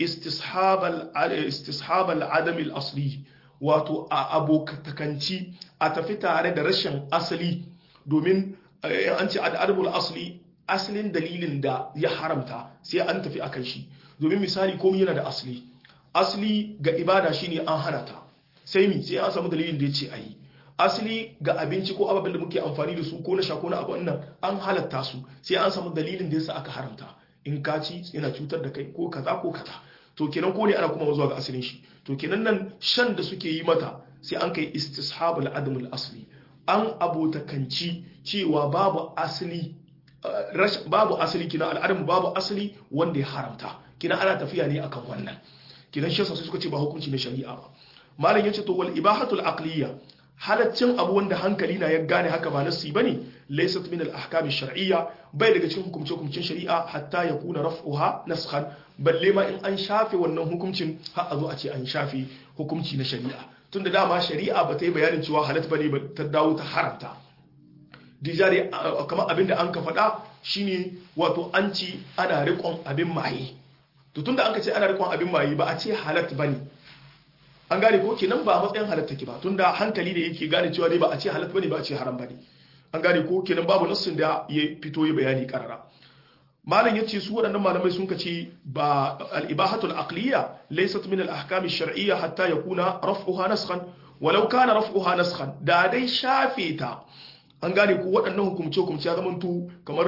istishab al-adam al-asli wato a abokatakanci a tafi tare da rashin asali domin an ce al asli asalin dalilin da ya haramta sai an tafi akan shi domin misali komai yana da asali asali ga ibada shine an hana ta sai mi sai an samu dalilin da ya ce ayi asali ga abinci ko ababen da muke amfani da su ko na sha ko na abu nan an halatta su sai an samu dalilin da yasa aka haramta in ka ci yana cutar da kai ko kaza ko kaza to kenan ko ne ana kuma zuwa ga asalin shi to kenan nan shan da suke yi mata sai an kai istishabul adamul asli an abotakanci cewa babu asali babu asali kina al'adamu babu asali wanda ya haramta kina ana tafiya ne akan wannan kinan shi sai suka ce ba hukunci na shari'a ba malam yace to wal ibahatul aqliya halaccin abu wanda hankali na ya gane haka ba nasi bane laysat min al ahkam shar'iyya bai daga cikin hukumce hukumcin shari'a hatta ya kuna raf'uha naskhan balle ma in an shafe wannan hukuncin har a zo a ce an shafe hukunci na shari'a tunda dama shari'a ba ta yi bayanin cewa halat bane ba ta dawo ta haramta dijari kamar abin da an ka faɗa shine wato an ci ana riƙon abin maye to tunda an ka ce ana riƙon abin maye ba a ce halat bane an gane ko kenan ba a matsayin halat take ba tunda hankali ne yake gane cewa dai ba a ce halat bane ba a ce haram bane an gane ko kenan babu nassin da ya fito ya bayani karara malam yace su waɗannan malamai sun kace ba al-ibahatu al-aqliya laysat min al-ahkam ash-shar'iyya hatta yakuna raf'uha naskhan walau kana raf'uha naskhan da dai shafe ta an gane ko waɗannan hukumce hukumce ya zamanto kamar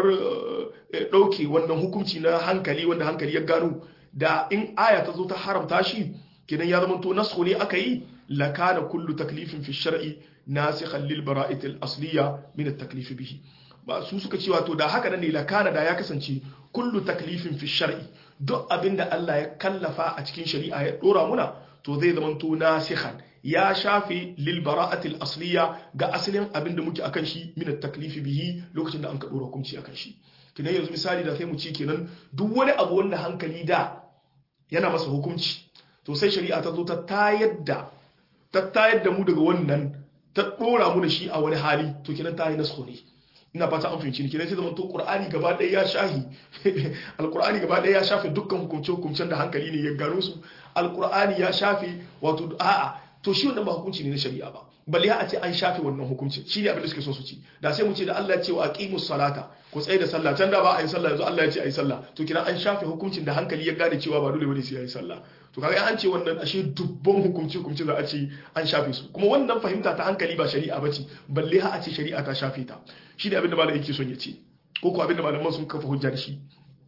ɗauke wannan hukunci na hankali wanda hankali ya gano da in aya ta zo ta haramta shi kidan ya zamanto naskhu ne aka yi lakana kullu taklifin fi shar'i nasikhan lil bara'ati al-asliya min at-taklif bihi ba su suka ce wato da haka ne lakana da ya kasance kullu taklifin fi shar'i duk abinda Allah ya kallafa a cikin shari'a ya dora muna to zai zamanto nasikhan ya shafe lil bara'ati al-asliya ga asalin abinda muke akan shi min at-taklif bihi lokacin da an ka dora hukunci akan shi kinan yanzu misali da sai mu ci kenan duk wani abu wanda hankali da yana masa hukunci to sai shari'a ta zo ta tayar da ta tayar da mu daga wannan ta dora mu da shi a wani hali to kenan ta yi nasko ne ina fata an fahimci ni kenan sai zaman to qur'ani gaba ɗaya ya shahi alqur'ani gaba ɗaya ya shafe dukkan hukunce hukuncen da hankali ne ya gano su alqur'ani ya shafe wato a'a to shi wannan ba hukunci ne na shari'a ba balle a ce an shafe wannan hukunci shi ne abin da suke so su ci da sai mu ce da Allah ya ce wa aqimus salata ku tsaye da sallah can da ba a yi sallah yanzu Allah ya ce a yi sallah to kina an shafe hukuncin da hankali ya gane cewa ba dole bane sai a yi sallah to kaga an ce wannan ashe dubban hukunci hukunci za a ce an shafe su kuma wannan fahimta ta hankali ba shari'a bace balle ha a ce shari'a ta shafe ta shi ne abin da malam yake son ya ce ko ko abin da malaman sun kafa hujja da shi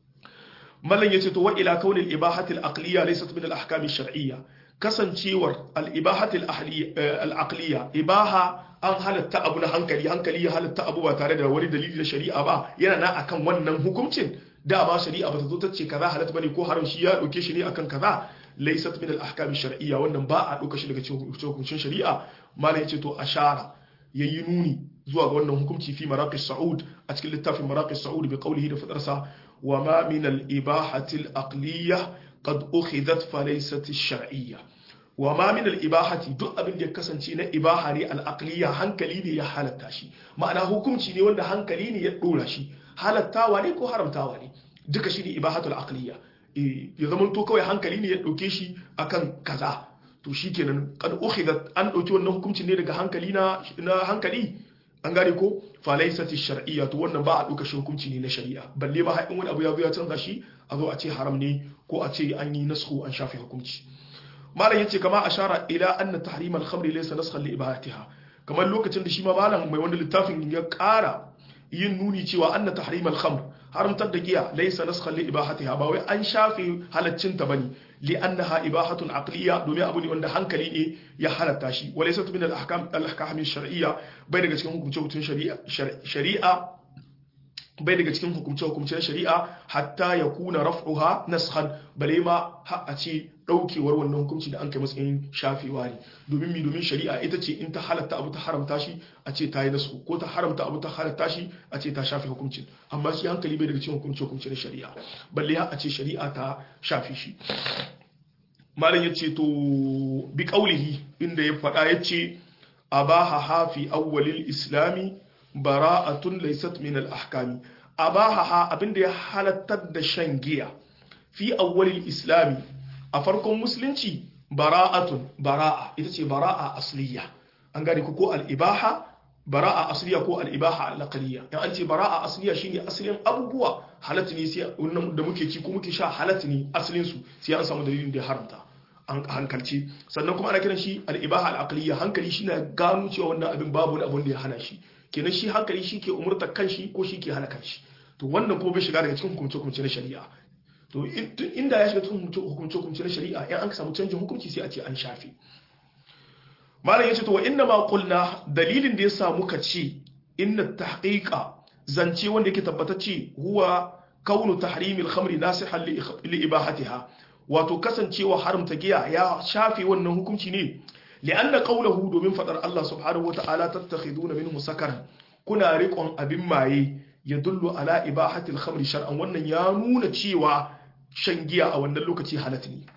mallan yace to wa ila kaunil ibahati al-aqliya laysat min al-ahkam ash-shar'iyya kasancewar al-ibahati al-aqliya ibaha an halatta abu na hankali hankali ya halatta abu ba tare da wani dalili na shari'a ba yana na akan wannan hukuncin dama shari'a ba ta zo ta ce kaza halatta bane ko haram shi ya dauke shi ne akan kaza laysat min al-ahkam ash-shar'iyya wannan ba a dauka shi daga cikin hukuncin shari'a mallan yace to ashara yayi nuni zuwa ga wannan hukunci fi maraqis sa'ud a cikin littafin maraqis sa'ud bi qawlihi da fadarsa wa ma min al-ibahati al-aqliyyah qad ukhidat fa laysat ash-shar'iyyah wa ma min al-ibahati duk abin da ya kasance na ibaha ne al-aqliyyah hankali ne ya halatta shi ma'ana hukunci ne wanda hankali ne ya dora shi halattawa ne ko haramtawa ne duka shi ne ibahatul aqliyyah ya zama to kawai hankali ne ya dauke shi akan kaza to shikenan kad ukhidat an dauki wannan hukuncin ne daga hankali na na hankali an gane ko falaisati shar'iyya to wannan ba a duka shi hukunci ne na shari'a balle ma haɗin wani abu ya zo ya canza shi a zo a ce haram ne ko a ce an yi nasku an shafe hukunci malam yace kama ashara ila anna tahrim al-khamr laysa naskhan li ibahatiha kamar lokacin da shi ma malam mai wanda littafin ya ƙara yin nuni cewa anna tahrim al-khamr haramtar da giya laysa naskhan li ibahatiha ba wai an shafe halaccin ta bane li annaha ibahatun aqliya domin abu ne wanda hankali ne ya halatta shi wa laysa min al-ahkam al-ahkam shar'iyya bai daga cikin hukunce hukuncin shari'a shari'a bai daga cikin hukunce hukuncin shari'a hatta yakuna raf'uha naskhan bale ma har a ce daukewar wannan hukunci da an kai matsayin shafewa ne domin mi domin shari'a ita ce in ta halatta abu ta haramta shi a ce ta yi nasu ko ta haramta abu ta halatta shi a ce ta shafe hukuncin amma shi hankali bai daga cikin hukunce hukuncin shari'a balle har a ce shari'a ta shafe shi malam ya ce to bi kaulihi inda ya faɗa ya ce abaha hafi awwalil islami bara'atun laysat min al-ahkami abaha abinda ya halattar da shan giya fi awwalil islami a farkon musulunci bara'atun bara'a ita ce bara'a asliya an gane ku ko al-ibaha bara'a asliya ko al-ibaha al-aqliya in an ce bara'a asliya shine asalin abubuwa halatta ne sai wannan da muke ci ko muke sha halatta ne asalin su sai an samu dalilin da ya haramta an hankalci sannan kuma ana kiran shi al-ibaha al-aqliya hankali shine gano cewa wannan abin babu wani abun da ya hana shi kenan shi hankali shi ke umurtar kanshi ko shi ke hana kanshi to wannan ko bai shiga daga cikin hukumce hukumce na shari'a to inda ya shiga cikin hukumce hukumce na shari'a in an samu canjin hukunci sai a ce an shafe malam yace to wa inna ma qulna dalilin da ya samu ka ce inna tahqiqa zance wanda yake tabbatacce huwa kaunu tahrimil khamri nasihan li ibahatiha wato kasancewa haramta giya ya shafe wannan hukunci ne li'anna qawluhu domin fadar Allah subhanahu wata'ala tattakhiduna minhu sakaran kuna riƙon abin maye ya dullu ala ibahatil khamri shar'an wannan ya nuna cewa shan giya a wannan lokaci halatta ne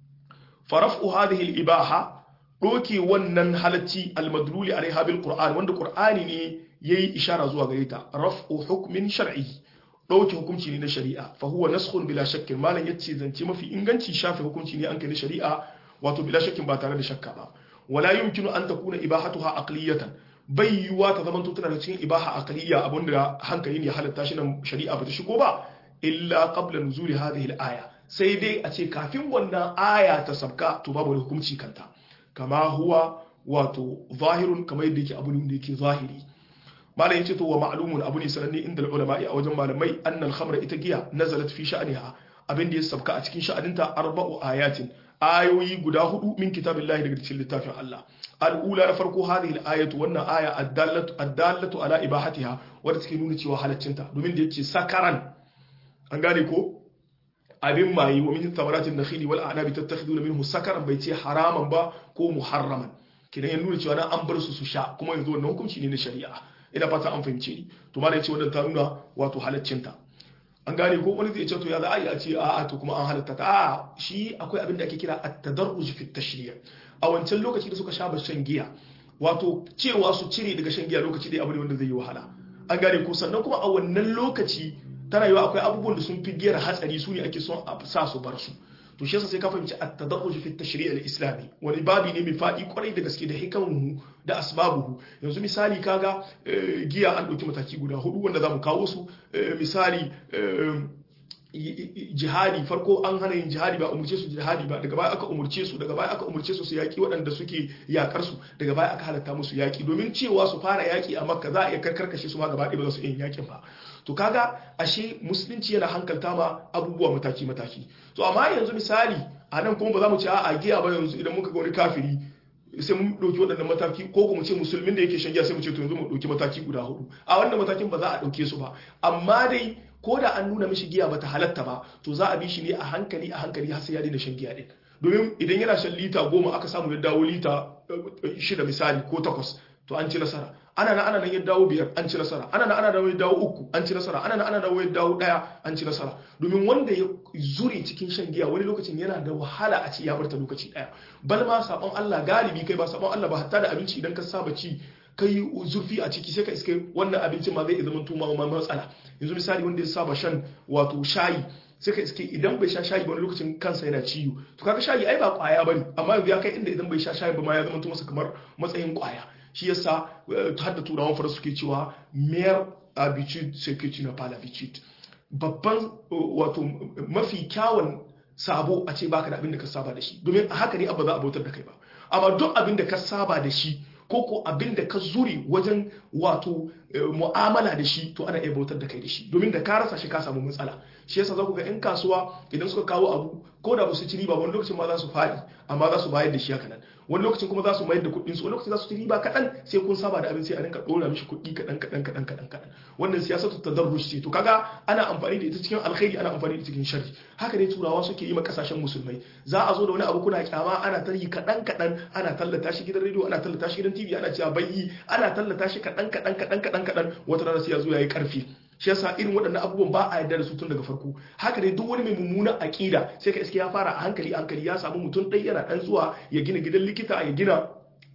faraf'u hadhihi al-ibaha doke wannan halacci al-madluli alaiha bil qur'an wanda qur'ani ne yayi ishara zuwa gare ta raf'u hukmin shar'i ɗauke hukunci ne na shari'a fa huwa naskhun bila shakkin malam yace zance mafi inganci shafe hukunci ne an kai na shari'a wato bila shakkin ba tare da shakka ba wala yumkinu an takuna ibahatuha aqliyatan bai yiwuwa ta zamanto tana da cikin ibaha aqliya abinda hankali ne halatta shi nan shari'a ba ta shigo ba illa qabla nuzuli hadhihi al-aya sai dai a ce kafin wannan aya ta sabka to babu hukunci kanta kama huwa wato zahirun kamar yadda yake abu ne da yake zahiri malam yace to wa ma'lumun abu ne sananne inda ulama a wajen malamai annal khamra ita giya nazalat fi sha'niha abin da ya sabka a cikin sha'aninta arba'u ayatin ayoyi guda hudu min kitabillahi daga cikin littafin Allah al'ula na farko hadhihi al-ayatu wannan aya addallatu addallatu ala ibahatiha wadda take nuna cewa halaccinta domin da yace sakaran an gane ko abin mayi wa min thamaratin nakhili wal a'nabi tattakhiduna minhu sakaran bai ce haraman ba ko muharraman kidan ya nuna cewa an bar su su sha kuma yanzu wannan hukunci ne na shari'a ina fata an fahimce ni to ma da yace wannan ta nuna wato halaccinta an gane ko wani zai ce to ya za a yi a ce a'a to kuma an halatta ta a shi akwai abin da ake kira at-tadarruj fi tashri' a wancan lokaci da suka sha shan giya wato cewa su cire daga shan giya lokaci dai abu ne wanda zai yi wahala an gane ko sannan kuma a wannan lokaci tana yiwa akwai abubuwan da sun fi giyar hatsari su ne ake son a sa su bar su to shi yasa sai ka fahimci at-tadarruj fi tashri' al-islami wani babi ne mai fadi kwarai da gaske da hikamuhu da asbabuhu yanzu misali kaga giya an dauki mataki guda hudu wanda zamu kawo su misali jihadi farko an hana yin jihadi ba umurce su jihadi ba daga baya aka umurce su daga baya aka umurce su su yaki waɗanda suke yakar su daga baya aka halatta musu yaki domin cewa su fara yaki a makka za a iya karkarkashe su ma gaba ɗaya ba za su yin yakin ba to kaga ashe musulunci yana hankalta ma abubuwa mataki mataki to amma yanzu misali a nan kuma ba za mu ce a giya ba yanzu idan muka ga wani kafiri sai mun ɗauki waɗannan mataki ko kuma ce musulmin da yake shan giya sai mu ce to yanzu mu ɗauki mataki guda hudu a wannan matakin ba za a ɗauke su ba amma dai ko da an nuna mishi giya bata halatta ba to za a bi shi ne a hankali a hankali har sai ya daina shan giya din domin idan yana shan lita goma aka samu ya dawo lita shida misali ko takwas to an ci nasara ana na ana nan ya dawo biyar an ci nasara ana na ana dawo ya dawo uku an ci nasara ana na ana dawo ya dawo daya an ci nasara domin wanda ya zure cikin shan giya wani lokacin yana da wahala a ci ya barta lokaci daya bal ma sabon Allah galibi kai ba sabon Allah ba hatta da abinci idan ka saba ci kai zurfi a ciki sai ka iske wannan abincin ma zai zama tuma ma matsala yanzu misali wanda ya saba shan wato shayi sai ka iske idan bai sha shayi wani lokacin kansa yana ciwo to kaga shayi ai ba kwaya bane amma yanzu ya kai inda idan bai sha shayi ba ma ya zama tuma masa kamar matsayin kwaya shi yasa har da turawan faransa suke cewa mere habitude c'est que tu n'as pas l'habitude babban wato mafi kyawun sabo a ce baka da abin da ka saba da shi domin a haka ne abu za a bautar da kai ba amma duk abin da ka saba da shi ko ko abin da ka zuri wajen wato mu'amala da shi to ana iya bautar da kai da shi domin da ka rasa shi ka samu matsala shi yasa za ku ga 'yan kasuwa idan suka kawo abu ko da ba su ci riba wani lokacin ma za su faɗi amma za su bayar da shi haka nan wani lokacin kuma za su mayar da kuɗin su wani lokacin za su ci riba kaɗan sai kun saba da abin sai a rinka ɗora mishi kuɗi kaɗan kaɗan kaɗan kaɗan kaɗan wannan siyasa ta tadarrush ce to kaga ana amfani da ita cikin alkhairi ana amfani da ita cikin sharri haka ne turawa suke yi ma kasashen musulmai za a zo da wani abu kuna kyama ana tarihi kaɗan kaɗan ana tallata shi gidan rediyo ana tallata shi gidan tv ana cewa bayyi ana tallata shi kaɗan kaɗan kaɗan kaɗan kaɗan wata rana sai ya zo ya yi ƙarfi shi yasa irin waɗannan abubuwan ba a yarda da su tun daga farko haka dai duk wani mai mummunan aƙida sai ka iske ya fara a hankali hankali ya samu mutum ɗaya yana ɗan zuwa ya gina gidan likita ya gina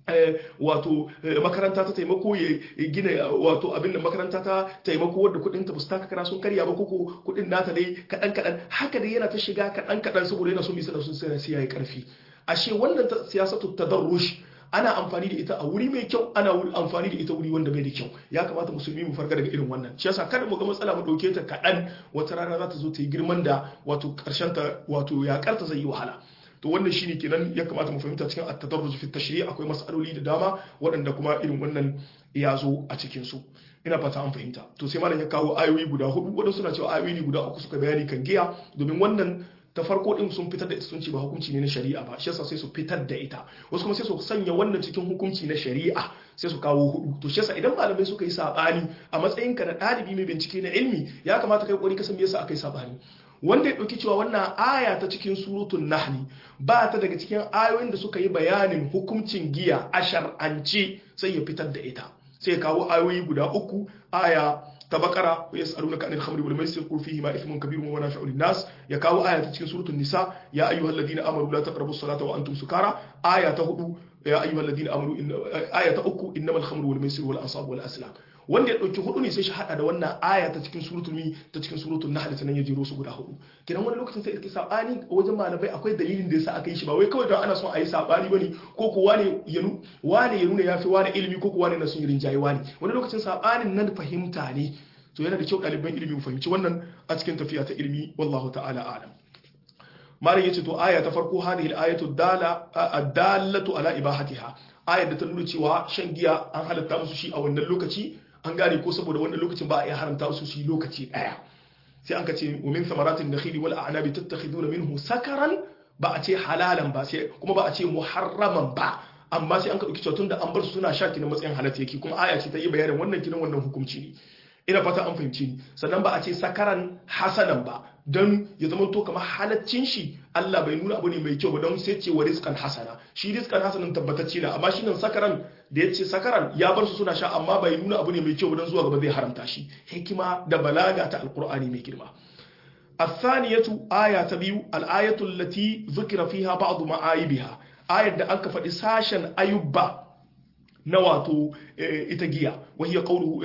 wato makaranta ta taimako ya gina wato abin da makaranta ta taimako wadda kudin ta fusta kakara sun karya ba koko kudin nata dai kadan kadan haka dai yana ta shiga kadan kadan saboda yana so bisa da sun sai sai yayi karfi ashe wannan siyasatu tadarrush ana amfani da ita a wuri mai kyau ana amfani da ita wuri wanda bai da kyau ya kamata musulmi mu farga daga irin wannan shi yasa kada mu ga matsala mu dauke ta kadan wata rana za ta zo ta yi girman da wato karshen ta wato ya karta zai yi wahala to wannan shine kenan ya kamata mu fahimta cikin at-tadarruj fi tashri' akwai mas'aloli da dama waɗanda kuma irin wannan ya zo a cikin su ina fata an fahimta to sai malam ya kawo ayoyi guda hudu wadansu suna cewa ayoyi guda uku suka bayani kan giya domin wannan ta farko din sun fitar da ita sun ce ba hukunci ne na shari'a ba shi yasa sai su fitar da ita wasu kuma sai su sanya wannan cikin hukunci na shari'a sai su kawo hudu to shi yasa idan malamai suka yi sabani a matsayin ka na ɗalibi mai bincike na ilmi ya kamata kai kokari ka san me yasa aka yi sabani wanda ya ɗauki cewa wannan aya ta cikin surutun nahli ba ta daga cikin ayoyin da suka yi bayanin hukuncin giya a shar'ance sai ya fitar da ita sai ya kawo ayoyi guda uku aya ta bakara wa yas'alunaka anil khamri wal maisir qul fihi ma ithmun kabirun wa manafi'u lin-nas ya kawo aya ta cikin suratul nisa ya ayyuhalladhina amanu la taqrabus salata wa antum sukara aya ta hudu ya ayyuhalladhina amanu aya ta uku innamal khamru wal maisir wal ansab wal aslam wanda ya dauki hudu ne sai shi hada da wannan aya ta cikin suratul mi ta cikin suratul nahl sanan ya jiro su guda hudu kidan wani lokacin sai iske sabani wajen malamai akwai dalilin da yasa aka yi shi ba wai kawai don ana son a yi sabani bane ko ko wane ya nu wane ya nuna yafi wane ilimi ko ko wane na sun yi rinjaye wane wani lokacin sabanin nan fahimta ne to yana da kyau ɗaliban ilimi mu fahimci wannan a cikin tafiya ta ilimi wallahu ta'ala a'lam malam yace to aya ta farko hadhihi al-ayatu dala ad-dallatu ala ibahatiha ayar da ta nuna cewa shan giya an halatta musu shi a wannan lokaci an gane ko saboda wannan lokacin ba a iya haramta musu shi lokaci daya sai an ka ce wa min thamaratin nakhili wal a'nabi tattakhiduna minhu sakaran ba a ce halalan ba sai kuma ba a ce muharraman ba amma sai an ka dauki cewa tunda an bar su suna sha kinan matsayin halatta yake kuma aya ce ta yi bayanin wannan kinan wannan hukunci ne ina fata an fahimci ni sannan ba a ce sakaran hasanan ba don ya zama to kamar halaccin shi Allah bai nuna abu ne mai kyau ba don sai ce wa rizqan hasana shi rizqan hasanan tabbatacce ne amma shi nan sakaran da ya ce sakaran ya bar su suna sha amma bai nuna abu ne mai kyau ba don zuwa gaba zai haramta shi hikima da balaga ta alqur'ani mai girma الثانية آية تبيو الآية التي ذكر فيها بعض معايبها آية da aka faɗi sashen ayubba na wato ita giya wahiyar kaulu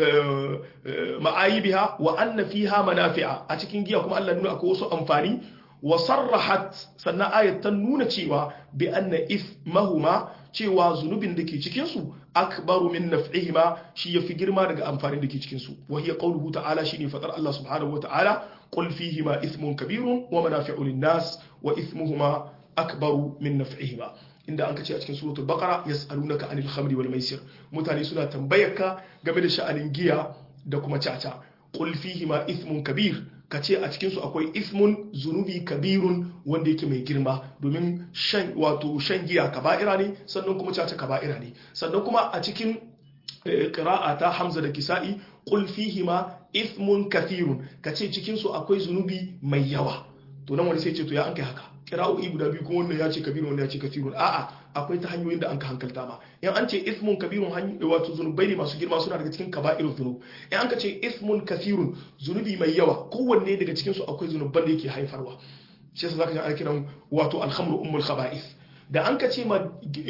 ma'ayibiha wa anna fiha manafi'a a cikin giya kuma Allah nuna akwai wasu amfani wa sarrahat sannan ayat ta nuna cewa bi anna ithmahuma cewa zunubin da ke cikin su akbaru min naf'ihima shi yafi girma daga amfanin da ke cikin su wahiyar qauluhu ta'ala shine fadar Allah subhanahu wa ta'ala qul fihima ithmun kabirun wa manafi'u lin-nas wa ithmuhuma akbaru min naf'ihima inda an kace a cikin suratul baqara yas'alunaka anil khamri wal maisir mutane suna tambayarka game da sha'anin giya da kuma caca qul fihi ma ithmun kabir kace a cikin su akwai ithmun zunubi kabirun wanda yake mai girma domin shan wato shan giya kaba'ira ne sannan kuma caca kaba'ira ne sannan kuma a cikin qira'a ta Hamza da Kisa'i qul fihi ma ithmun kathirun kace cikin su akwai zunubi mai yawa to nan wani sai ce to ya an kai haka kira'o'i guda biyu kuma wannan ya ce kabirun wannan ya ce kathirun a'a akwai ta hanyoyin da an ka hankalta ma in an ce ismun kabirun wato zunubai ne masu girma suna daga cikin kaba'irun zunub in an ka ce ismun kathirun zunubi mai yawa kowanne daga cikin su akwai zunuban da yake haifarwa shi yasa zaka ji ana kiran wato alhamru ummul khaba'ith da an ka ce ma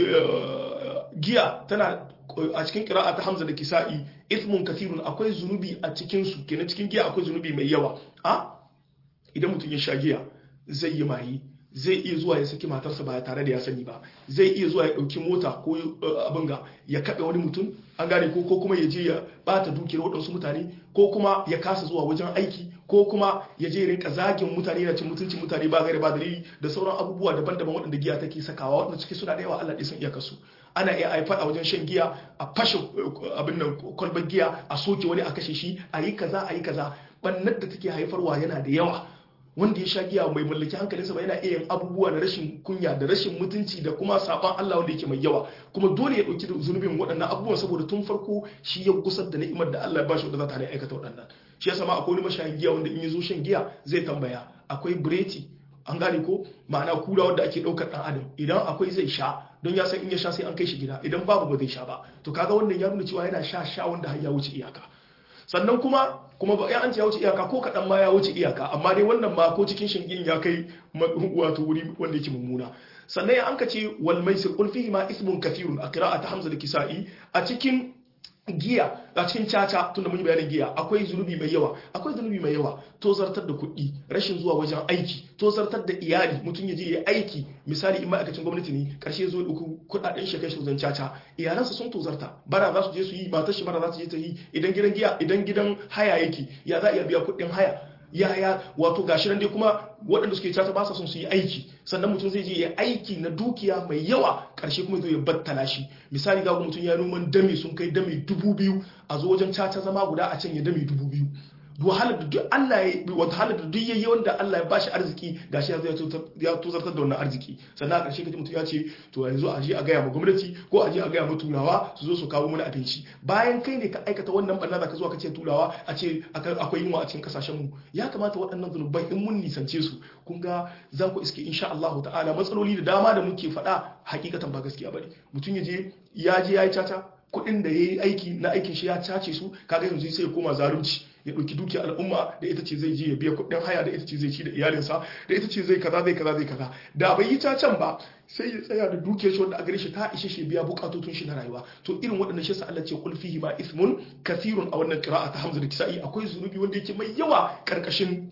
giya tana a cikin kira'a ta Hamza da Kisa'i ismun kathirun akwai zunubi a cikin su kenan cikin giya akwai zunubi mai yawa a idan mutum ya sha giya zai yi mayi zai iya zuwa ya saki matarsa ba tare da ya sani ba zai iya zuwa ya ɗauki mota ko abin ga ya kaɓe wani mutum an gane ko ko kuma ya je ya bata dukiyar waɗansu mutane ko kuma ya kasa zuwa wajen aiki ko kuma ya je rinka zagin mutane yana cin mutuncin mutane ba gaira ba dalili da sauran abubuwa daban-daban waɗanda giya take sakawa waɗanda suke suna da yawa Allah ɗaya sun iya kasu ana iya haifar a wajen shan giya a fashe abin nan kwalbar giya a soke wani a kashe shi a yi kaza a yi kaza ɓannar da take haifarwa yana da yawa wanda ya sha giya mai mallaki hankalinsa ba yana iya yin abubuwa da rashin kunya da rashin mutunci da kuma saban Allah wanda yake mai yawa kuma dole ya dauki zunubin waɗannan abubuwan saboda tun farko shi ya gusar da ni'imar da Allah ya bashi wanda za ta hana aikata waɗannan shi yasa ma akwai wani mashayin giya wanda in ya zo shan giya zai tambaya akwai bireti an gane ko ma'ana kura wanda ake ɗaukar ɗan adam idan akwai zai sha don ya san in ya sha sai an kai shi gida idan babu ba zai sha ba to kaga wannan ya nuna cewa yana sha sha wanda har ya wuce iyaka sannan kuma kuma ba an ce ya wuce iyaka ko kaɗan ma ya wuce iyaka amma dai wannan ma ko cikin shingin ya kai wato wuri wanda yake mummuna sannan an ka ce wal maisir qul fihi ma ismun kathirun a qira'at hamza da kisa'i a cikin giya a cikin caca tunda mun yi bayanin giya akwai zunubi mai yawa akwai zunubi mai yawa to zartar da kuɗi rashin zuwa wajen aiki to zartar da iyali mutum ya je ya aiki misali in ma'aikacin gwamnati ne karshe zo uku kuɗaɗen shi kai shi wajen caca iyalansa sun tozarta bara za su je su yi matar shi bara za su je ta yi idan gidan giya idan gidan haya yake ya za a iya biya kuɗin haya yaya wato gashi nan dai kuma waɗanda suke cata ba sa son su yi aiki sannan mutum zai je ya aiki na dukiya mai yawa ƙarshe kuma zai ya battala shi misali ga mutum ya noman dame sun kai dame dubu biyu a zo wajen cata zama guda a can ya dame dubu biyu wahalar da duk Allah ya wata halar da duk yayi wanda Allah ya bashi arziki gashi ya ya tozartar da wannan arziki sannan a ƙarshe kaji mutum ya ce to yanzu a je a gaya ma gwamnati ko a je a gaya ma turawa su zo su kawo mana abinci bayan kai ne ka aikata wannan barna da ka zo ka ce turawa a ce akwai yunwa a cikin kasashen mu ya kamata waɗannan zunubai in mun nisance su kun ga za ku iske insha Allah ta'ala matsaloli da dama da muke faɗa hakikatan ba gaskiya bane mutum ya je ya je ya yi caca kuɗin da ya yi aiki na aikin shi ya cace su kaga yanzu sai ya koma zalunci ya ɗauki dukiyar al'umma da ita ce zai je ya biya kuɗin haya da ita ce zai ci da iyalinsa da ita ce zai kaza zai kaza zai kaza da bai yi cacen ba sai ya tsaya da dukiyar shi wanda a gare shi ta ishe shi biya bukatotun shi na rayuwa to irin waɗannan shi sa Allah ce kul fihi ma ismun kathirun a wannan qira'a ta Hamza da Kisa'i akwai zunubi wanda yake mai yawa karkashin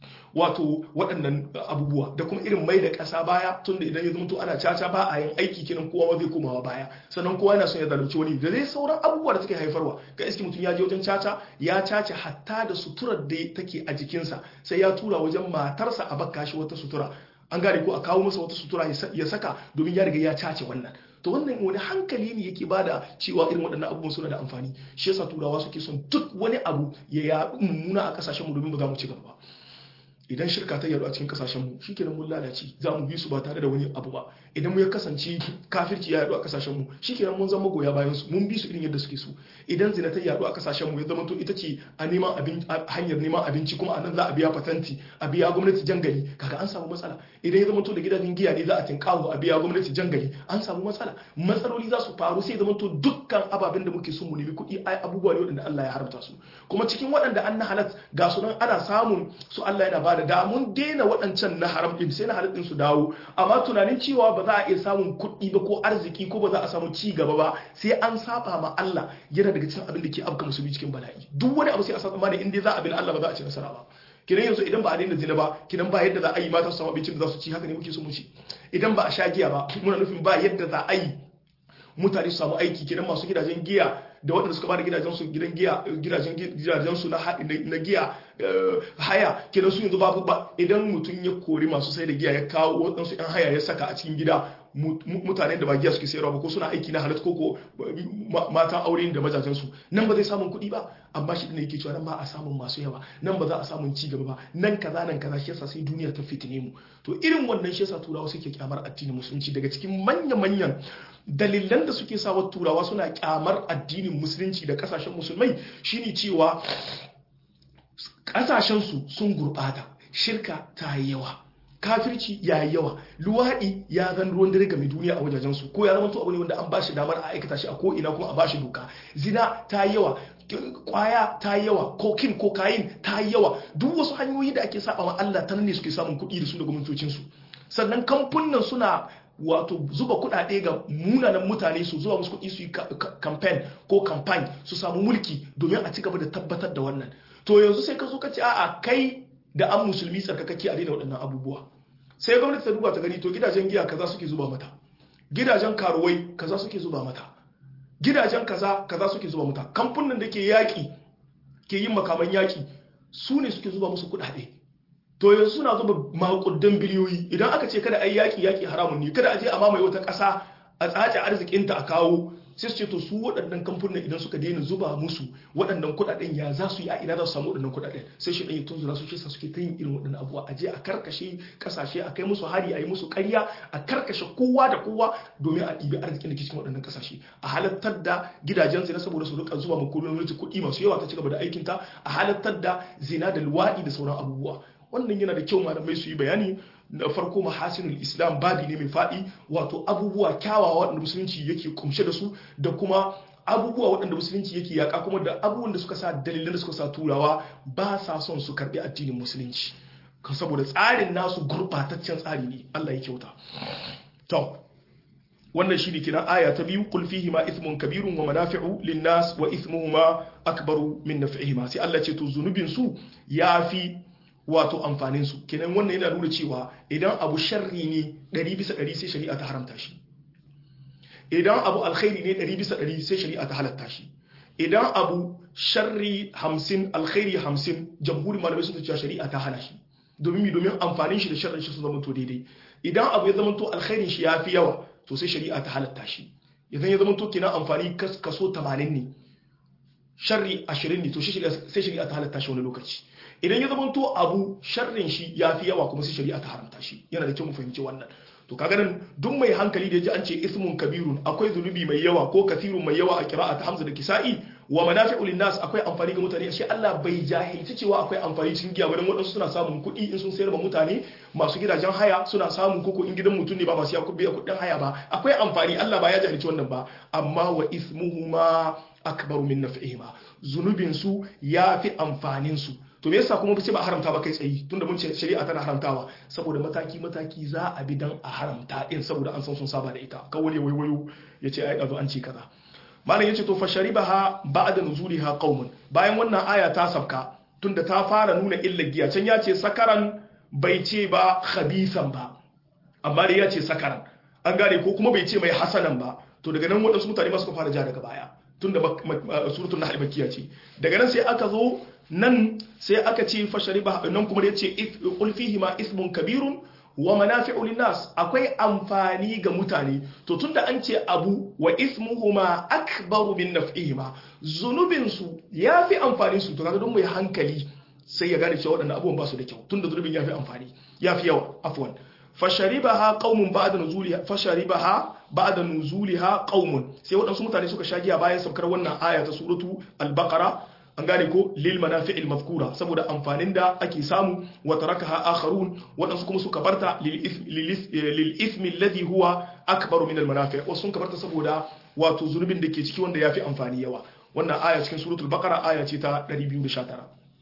wato waɗannan abubuwa da kuma irin mai da ƙasa baya tunda idan ya zama ana caca ba a yin aiki kenan kowa zai komawa baya sannan kowa yana son ya zalunci wani da dai sauran abubuwa da suke haifarwa ga iski mutum ya je wajen caca ya cace hatta da suturar da take a jikinsa sai ya tura wajen matarsa a bakka shi wata sutura an gane ko a kawo masa wata sutura ya saka domin ya riga ya cace wannan to wannan wani hankali ne yake bada cewa irin waɗannan abubuwan suna da amfani shi yasa turawa suke son duk wani abu ya yaɗu mummuna a ƙasashen mu domin ba za mu ci gaba ba idan shirka ta yaru a cikin kasashen mu shikenan mun lalace za mu bi su ba tare da wani abu ba idan mu ya kasance kafirci ya yaru a kasashen mu shikenan mun zama goya bayan su mun bi su irin yadda suke so idan zina ta yaru a kasashen mu ya zama to ita ce a neman abin hanyar neman abinci kuma a nan za a biya patanti a biya gwamnati jangali kaga an samu matsala idan ya zama to da gidajen giya ne za a tinkawo a biya gwamnati jangali an samu matsala matsaloli za su faru sai zama to dukkan ababen da muke so mu nemi kuɗi ai abubuwa ne waɗanda Allah ya haramta su kuma cikin waɗanda an na halat ga su nan ana samun su Allah yana ba da da mun daina waɗancan na haram ɗin sai na halal ɗin su dawo amma tunanin cewa ba za a iya samun kuɗi ba ko arziki ko ba za a samu ci gaba ba sai an saba ma Allah yana daga cikin abin da ke afka musulmi cikin bala'i duk wani abu sai a saba in dai za a bin Allah ba za a ci nasara ba kidan yanzu idan ba a daina zina ba kidan ba yadda za a yi mata su samu abincin da za su ci haka ne muke so mu ci idan ba a sha giya ba muna nufin ba yadda za a yi mutane su samu aiki kidan masu gidajen giya da waɗanda suka bada gidajensu gidan giya gidajen gidajensu na na giya haya kenan su yanzu babu ba idan mutum ya kori masu sai da giya ya kawo waɗansu yan haya ya saka a cikin gida mutane da ba giya suke sayarwa ba ko suna aiki na halatta ko matan aure da majajensu nan ba zai samun kuɗi ba amma shi ne yake cewa nan ba a samun masu yawa nan ba za a samun ci gaba ba nan kaza nan kaza shi yasa sai duniya ta fitine mu to irin wannan shi yasa turawa suke kyamar addinin musulunci daga cikin manya-manyan dalilan da suke sawa turawa suna kyamar addinin musulunci da kasashen musulmai shine cewa kasashensu sun gurbata shirka ta yi yawa kafirci ya yi yawa luwaɗi ya zan ruwan dare game duniya a wajajensu ko ya zama abu ne wanda an ba shi damar a aikata shi a ko'ina kuma a ba shi doka zina ta yi yawa kwaya ta yi yawa kokin kokain ta yi yawa duk wasu hanyoyi da ake saba wa Allah ta ne suke samun kuɗi da su da gwamnatocinsu sannan kamfunan suna wato zuba kuɗaɗe ga munanan mutane su zuwa musu kuɗi su yi campaign ko campaign su samu mulki domin a ci gaba da tabbatar da wannan to yanzu sai ka zo ka ce a'a kai da an musulmi tsarkakakke a daina waɗannan abubuwa sai gwamnati ta duba ta gani to gidajen giya kaza suke zuba mata gidajen karuwai kaza suke zuba mata gidajen kaza kaza suke zuba mata kamfanin da ke yaƙi ke yin makaman yaƙi su ne suke zuba musu kuɗaɗe to yanzu suna zuba makudan biliyoyi idan aka ce kada a yi yaƙi yaƙi haramun ne kada a je a mamaye wata ƙasa a tsace arzikinta a kawo sai su ce to su waɗannan kamfanin idan suka daina zuba musu waɗannan kuɗaɗen ya za su yi a ina za su samu waɗannan kuɗaɗen sai shi ɗaya tun zura su shisa suke ta yin irin waɗannan abubuwa a je a karkashe ƙasashe a kai musu hari a yi musu ƙarya a karkashe kowa da kowa domin a ɗibi arzikin da ke cikin waɗannan ƙasashe a halattar da gidajen zina saboda su rika zuba ma gwamnati kuɗi masu yawa ta ci gaba da aikinta a halattar da zina da luwaɗi da sauran abubuwa wannan yana da kyau malamai su yi bayani na farko mahasinul islam babi ne mai faɗi wato abubuwa kyawawa waɗanda musulunci yake kumshe da su da kuma abubuwa waɗanda musulunci yake yaƙa kuma da abubuwan da suka sa dalilan da suka sa turawa ba sa son su karɓi addinin musulunci saboda tsarin nasu gurɓataccen tsari ne Allah ya kyauta to wannan shi ne kiran aya ta biyu qul fihi ma ithmun kabirun wa manafi'u lin-nas wa ithmuhuma akbaru min naf'ihima sai Allah ce to zunubin su yafi wato amfanin su kenan wannan yana nuna cewa idan abu sharri ne 100 bisa 100 sai shari'a ta haramta shi idan abu alkhairi ne 100 bisa 100 sai shari'a ta halatta shi idan abu sharri 50 alkhairi 50 jamhurin malamai sun ce shari'a ta hana shi domin mi domin amfanin shi da sharrin shi su zama to daidai idan abu ya zama to alkhairin shi yafi yawa to sai shari'a ta halatta shi idan ya zama to kina amfani kaso 80 ne sharri 20 ne to sai shari'a ta halatta shi wani lokaci idan ya zama to abu sharrin shi yafi yawa kuma sai shari'a ta haramta shi yana da kyau mu fahimci wannan to kaga nan duk mai hankali da yaji an ce ismun kabirun akwai zunubi mai yawa ko kathirun mai yawa a qira'at hamza da kisa'i wa manafi'u linnas akwai amfani ga mutane shi Allah bai jahilci cewa akwai amfani cikin giya bane wadansu suna samun kuɗi in sun sayar ma mutane masu gidajen haya suna samun koko in gidan mutum ne ba masu yakubi ya kuɗin haya ba akwai amfani Allah ba ya jahilci wannan ba amma wa ismuhuma akbaru min naf'ihima zunubin su yafi amfanin su to me yasa kuma ba ce ba haramta ba kai tsayi tunda mun ce shari'a tana haramtawa saboda mataki mataki za a bi dan a haramta din saboda an san sun saba da ita kawai ne waiwayo yace ai azo an ce kaza malam yace to fa sharibaha ba'da nuzuliha qaumun bayan wannan aya ta sabka tunda ta fara nuna illar giya can yace sakaran bai ce ba khabisan ba amma dai yace sakaran an gane ko kuma bai ce mai hasanan ba to daga nan waɗansu mutane ma suka fara ja daga baya tunda suratul nahl makkiya ce daga nan sai aka zo nan sai aka ce fashari ba nan kuma ya ce ulfihi ma ismun kabirun wa manafi'u linnas akwai amfani ga mutane to tunda an ce abu wa ismuhuma akbaru min naf'ihima zunubin su yafi amfani su to kaga don mai hankali sai ya gane cewa waɗannan abubuwan ba su da kyau tunda zunubin yafi amfani yafi yawa afwan fasharibaha qaumun ba'da nuzuliha fasharibaha ba'da nuzuliha qaumun sai waɗansu mutane suka shagiya bayan saukar wannan aya ta suratu al-baqara an gane ko lil manafi'il mazkura saboda amfanin da ake samu wa tarakaha akharun wadansu kuma suka barta lil ismi alladhi huwa akbaru min al manafi' wasu sun kabarta saboda wato zunubin da ke ciki wanda yafi amfani yawa wannan aya cikin suratul baqara aya ce ta 219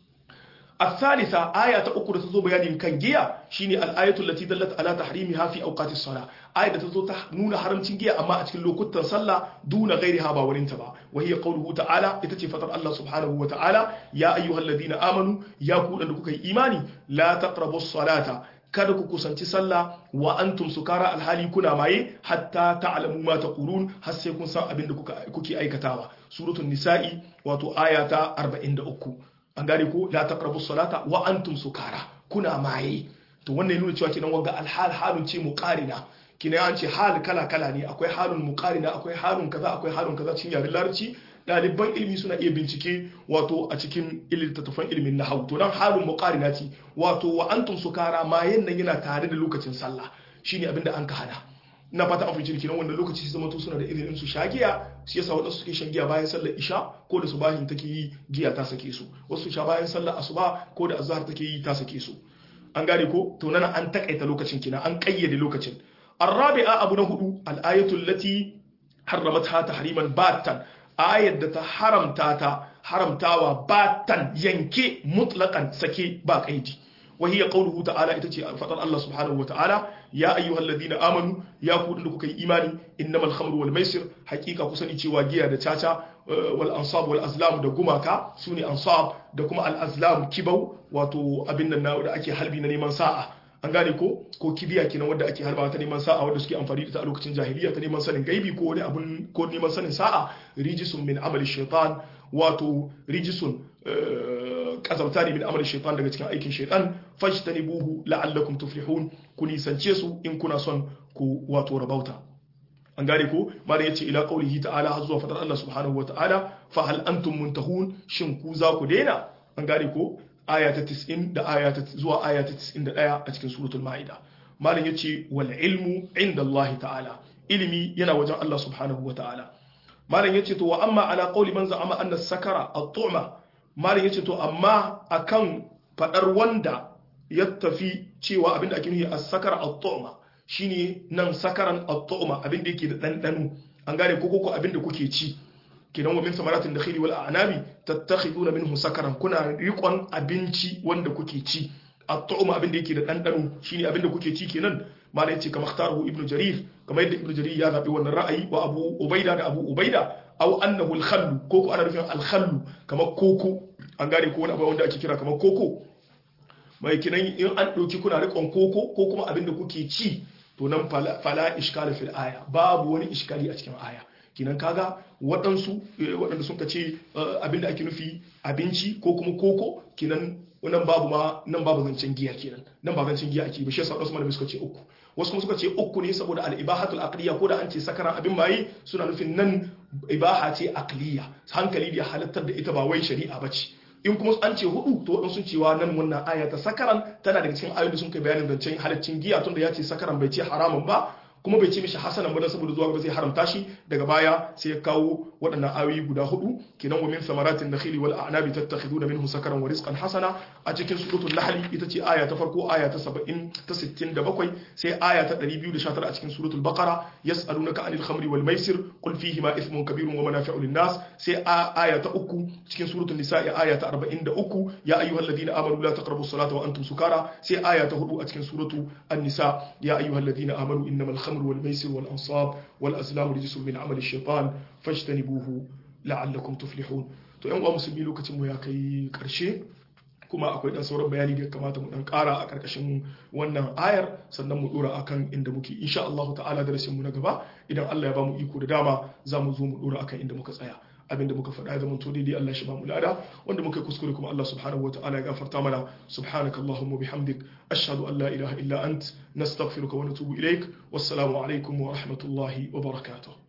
الثالثة آية أخرى تزو بيان كان جيا شيني الآية التي دلت على تحريمها في أوقات الصلاة آية تزو نون حرم تنجيا أما أتكن لو كنت صلى دون غيرها باورين تبا وهي قوله تعالى إتتي فطر الله سبحانه وتعالى يا أيها الذين آمنوا يا كون أنكم إيماني لا تقربوا الصلاة kada ku kusanci sallah wa antum sukara alhali kuna maye hatta ta'lamu ma taqulun har sai kun san abin da kuke aikatawa suratul nisa'i wato aya ta 43 an gane ko la taqrabu salata wa antum sukara kuna maye to wannan nuna cewa kinan wanga alhal halun ce muqarina kina an ce hal kala kala ne akwai halun muqarina akwai halun kaza akwai halun kaza cikin yaren larabci ɗaliban ilimi suna iya bincike wato a cikin littattafan ilimin nahwu to dan halun muqarina ce wato wa antum sukara mayen nan yana tare da lokacin sallah shine abinda an ka hana na fata an fice kenan wanda lokaci su zama to suna da izinin su sha giya shi yasa wadansu suke shan giya bayan sallar isha ko da subahin take yi giya ta sake su wasu sha bayan sallar asuba ko da azhar take yi ta sake su an gane ko to nan an takaita lokacin kina an kayyade lokacin arabi'a abu na hudu al-ayatu allati harramatha tahriman batan ayat da ta haramta ta haramtawa batan yanke mutlaqan sake ba kaidi وهي قوله تعالى itace fadar Allah subhanahu wataala ya ayyuhal ladina amanu ya ku da kuka yi imani innamal khamru wal maisir hakika ku sani cewa giya da caca wal ansab wal azlam da gumaka sune ansab da kuma al azlam kibau wato abin nan da ake halbi na neman sa'a an gane ko ko kibiya kenan wanda ake harba ta neman sa'a wanda suke amfani da ta a lokacin jahiliya ta neman sanin gaibi ko wani abun ko neman sanin sa'a rijisun min amali shaitan wato rijisun kazauta ne min amalin shaitan daga cikin aikin shaitan fajtanibuhu la'allakum tuflihun ku nisance su in kuna son ku wato rabauta an gane ko mala yace ila qaulihi ta'ala har zuwa fadar Allah subhanahu wata'ala fa hal antum muntahun shin ku za ku daina an gane ko aya ta 90 da aya ta zuwa aya ta 91 a cikin suratul maida malam yace wal ilmu inda Allah ta'ala ilimi yana wajen Allah subhanahu wata'ala malam yace to wa amma ala qauli man za'ama anna sakara at-tu'ma malam yace to amma akan fadar wanda ya tafi cewa abinda ake nufi as-sakara at-tu'ma shine nan sakaran at-tu'ma abinda yake da dandano an gane ko ko abinda kuke ci kenan wa min samaratin dakhili wal a'nabi tattakhiduna minhu sakaran kuna riƙon abinci wanda kuke ci at-tu'ma abinda yake da dandano shine abinda kuke ci kenan mala yace kamar ikhtaruhu ibnu jarir kamar yadda ibnu jarir ya zabi wannan ra'ayi wa abu ubaida da abu ubaida aw annahu al-khallu ko ko ana nufin al-khallu kamar koko an gane ko wani abu wanda ake kira kamar koko mai kinan in an ɗauki kuna riƙon koko ko kuma abin da kuke ci to nan fala iskala fil aya babu wani iskali a cikin aya kinan kaga waɗansu waɗanda sun ce abin da ake nufi abinci ko kuma koko kinan nan babu ma nan babu zancen giya kenan nan ba zancen giya ake ba shi yasa wasu malamai suka ce uku wasu kuma suka ce uku ne saboda al-ibahatul aqliya ko da an ce sakaran abin maye suna nufin nan ibaha ce aqliya hankali da halattar da ita ba wai shari'a bace in kuma an ce hudu to wadansu cewa nan wannan aya ta sakaran tana daga cikin ayoyin da sun kai bayanin zancen halaccin giya tunda ya ce sakaran bai ce haramun ba kuma bai ce mishi hasanan ba saboda zuwa gaba zai haramta shi daga baya sai ya kawo waɗannan ayoyi guda hudu kinan wa min samaratin nakhili wal a'nabi tattakhiduna minhu sakaran wa rizqan hasana a cikin suratul nahl ita ce aya ta farko aya ta 70 ta 67 sai aya ta 219 a cikin suratul baqara yas'alunaka anil khamri wal maisir qul fihi ma ithmun kabirun wa manafi'u lin nas sai aya ta uku cikin suratul nisa aya ta 43 ya ayyuhalladhina amanu la taqrabu as-salata wa antum sukara sai aya ta hudu a cikin suratul an-nisa ya ayyuhalladhina amanu innamal khamru wal maisir wal ansab wal azlamu rijsun min amali ash-shaytan fajtanibuhu la'allakum tuflihun to yan uwa musulmi lokacin mu ya kai karshe kuma akwai dan sauran bayani da ya kamata mu dan kara a karkashin wannan ayar sannan mu dora akan inda muke insha Allah ta'ala darasin mu na gaba idan Allah ya ba mu iko da dama za mu zo mu dora akan inda muka tsaya abinda muka faɗa ya zama to daidai Allah shi ba mu lada wanda muka kuskure kuma Allah subhanahu wa ta'ala ya gafarta mana subhanaka allahumma bihamdik ashhadu an la ilaha illa ant nastaghfiruka wa natubu ilaik wassalamu alaikum wa rahmatullahi wa barakatuh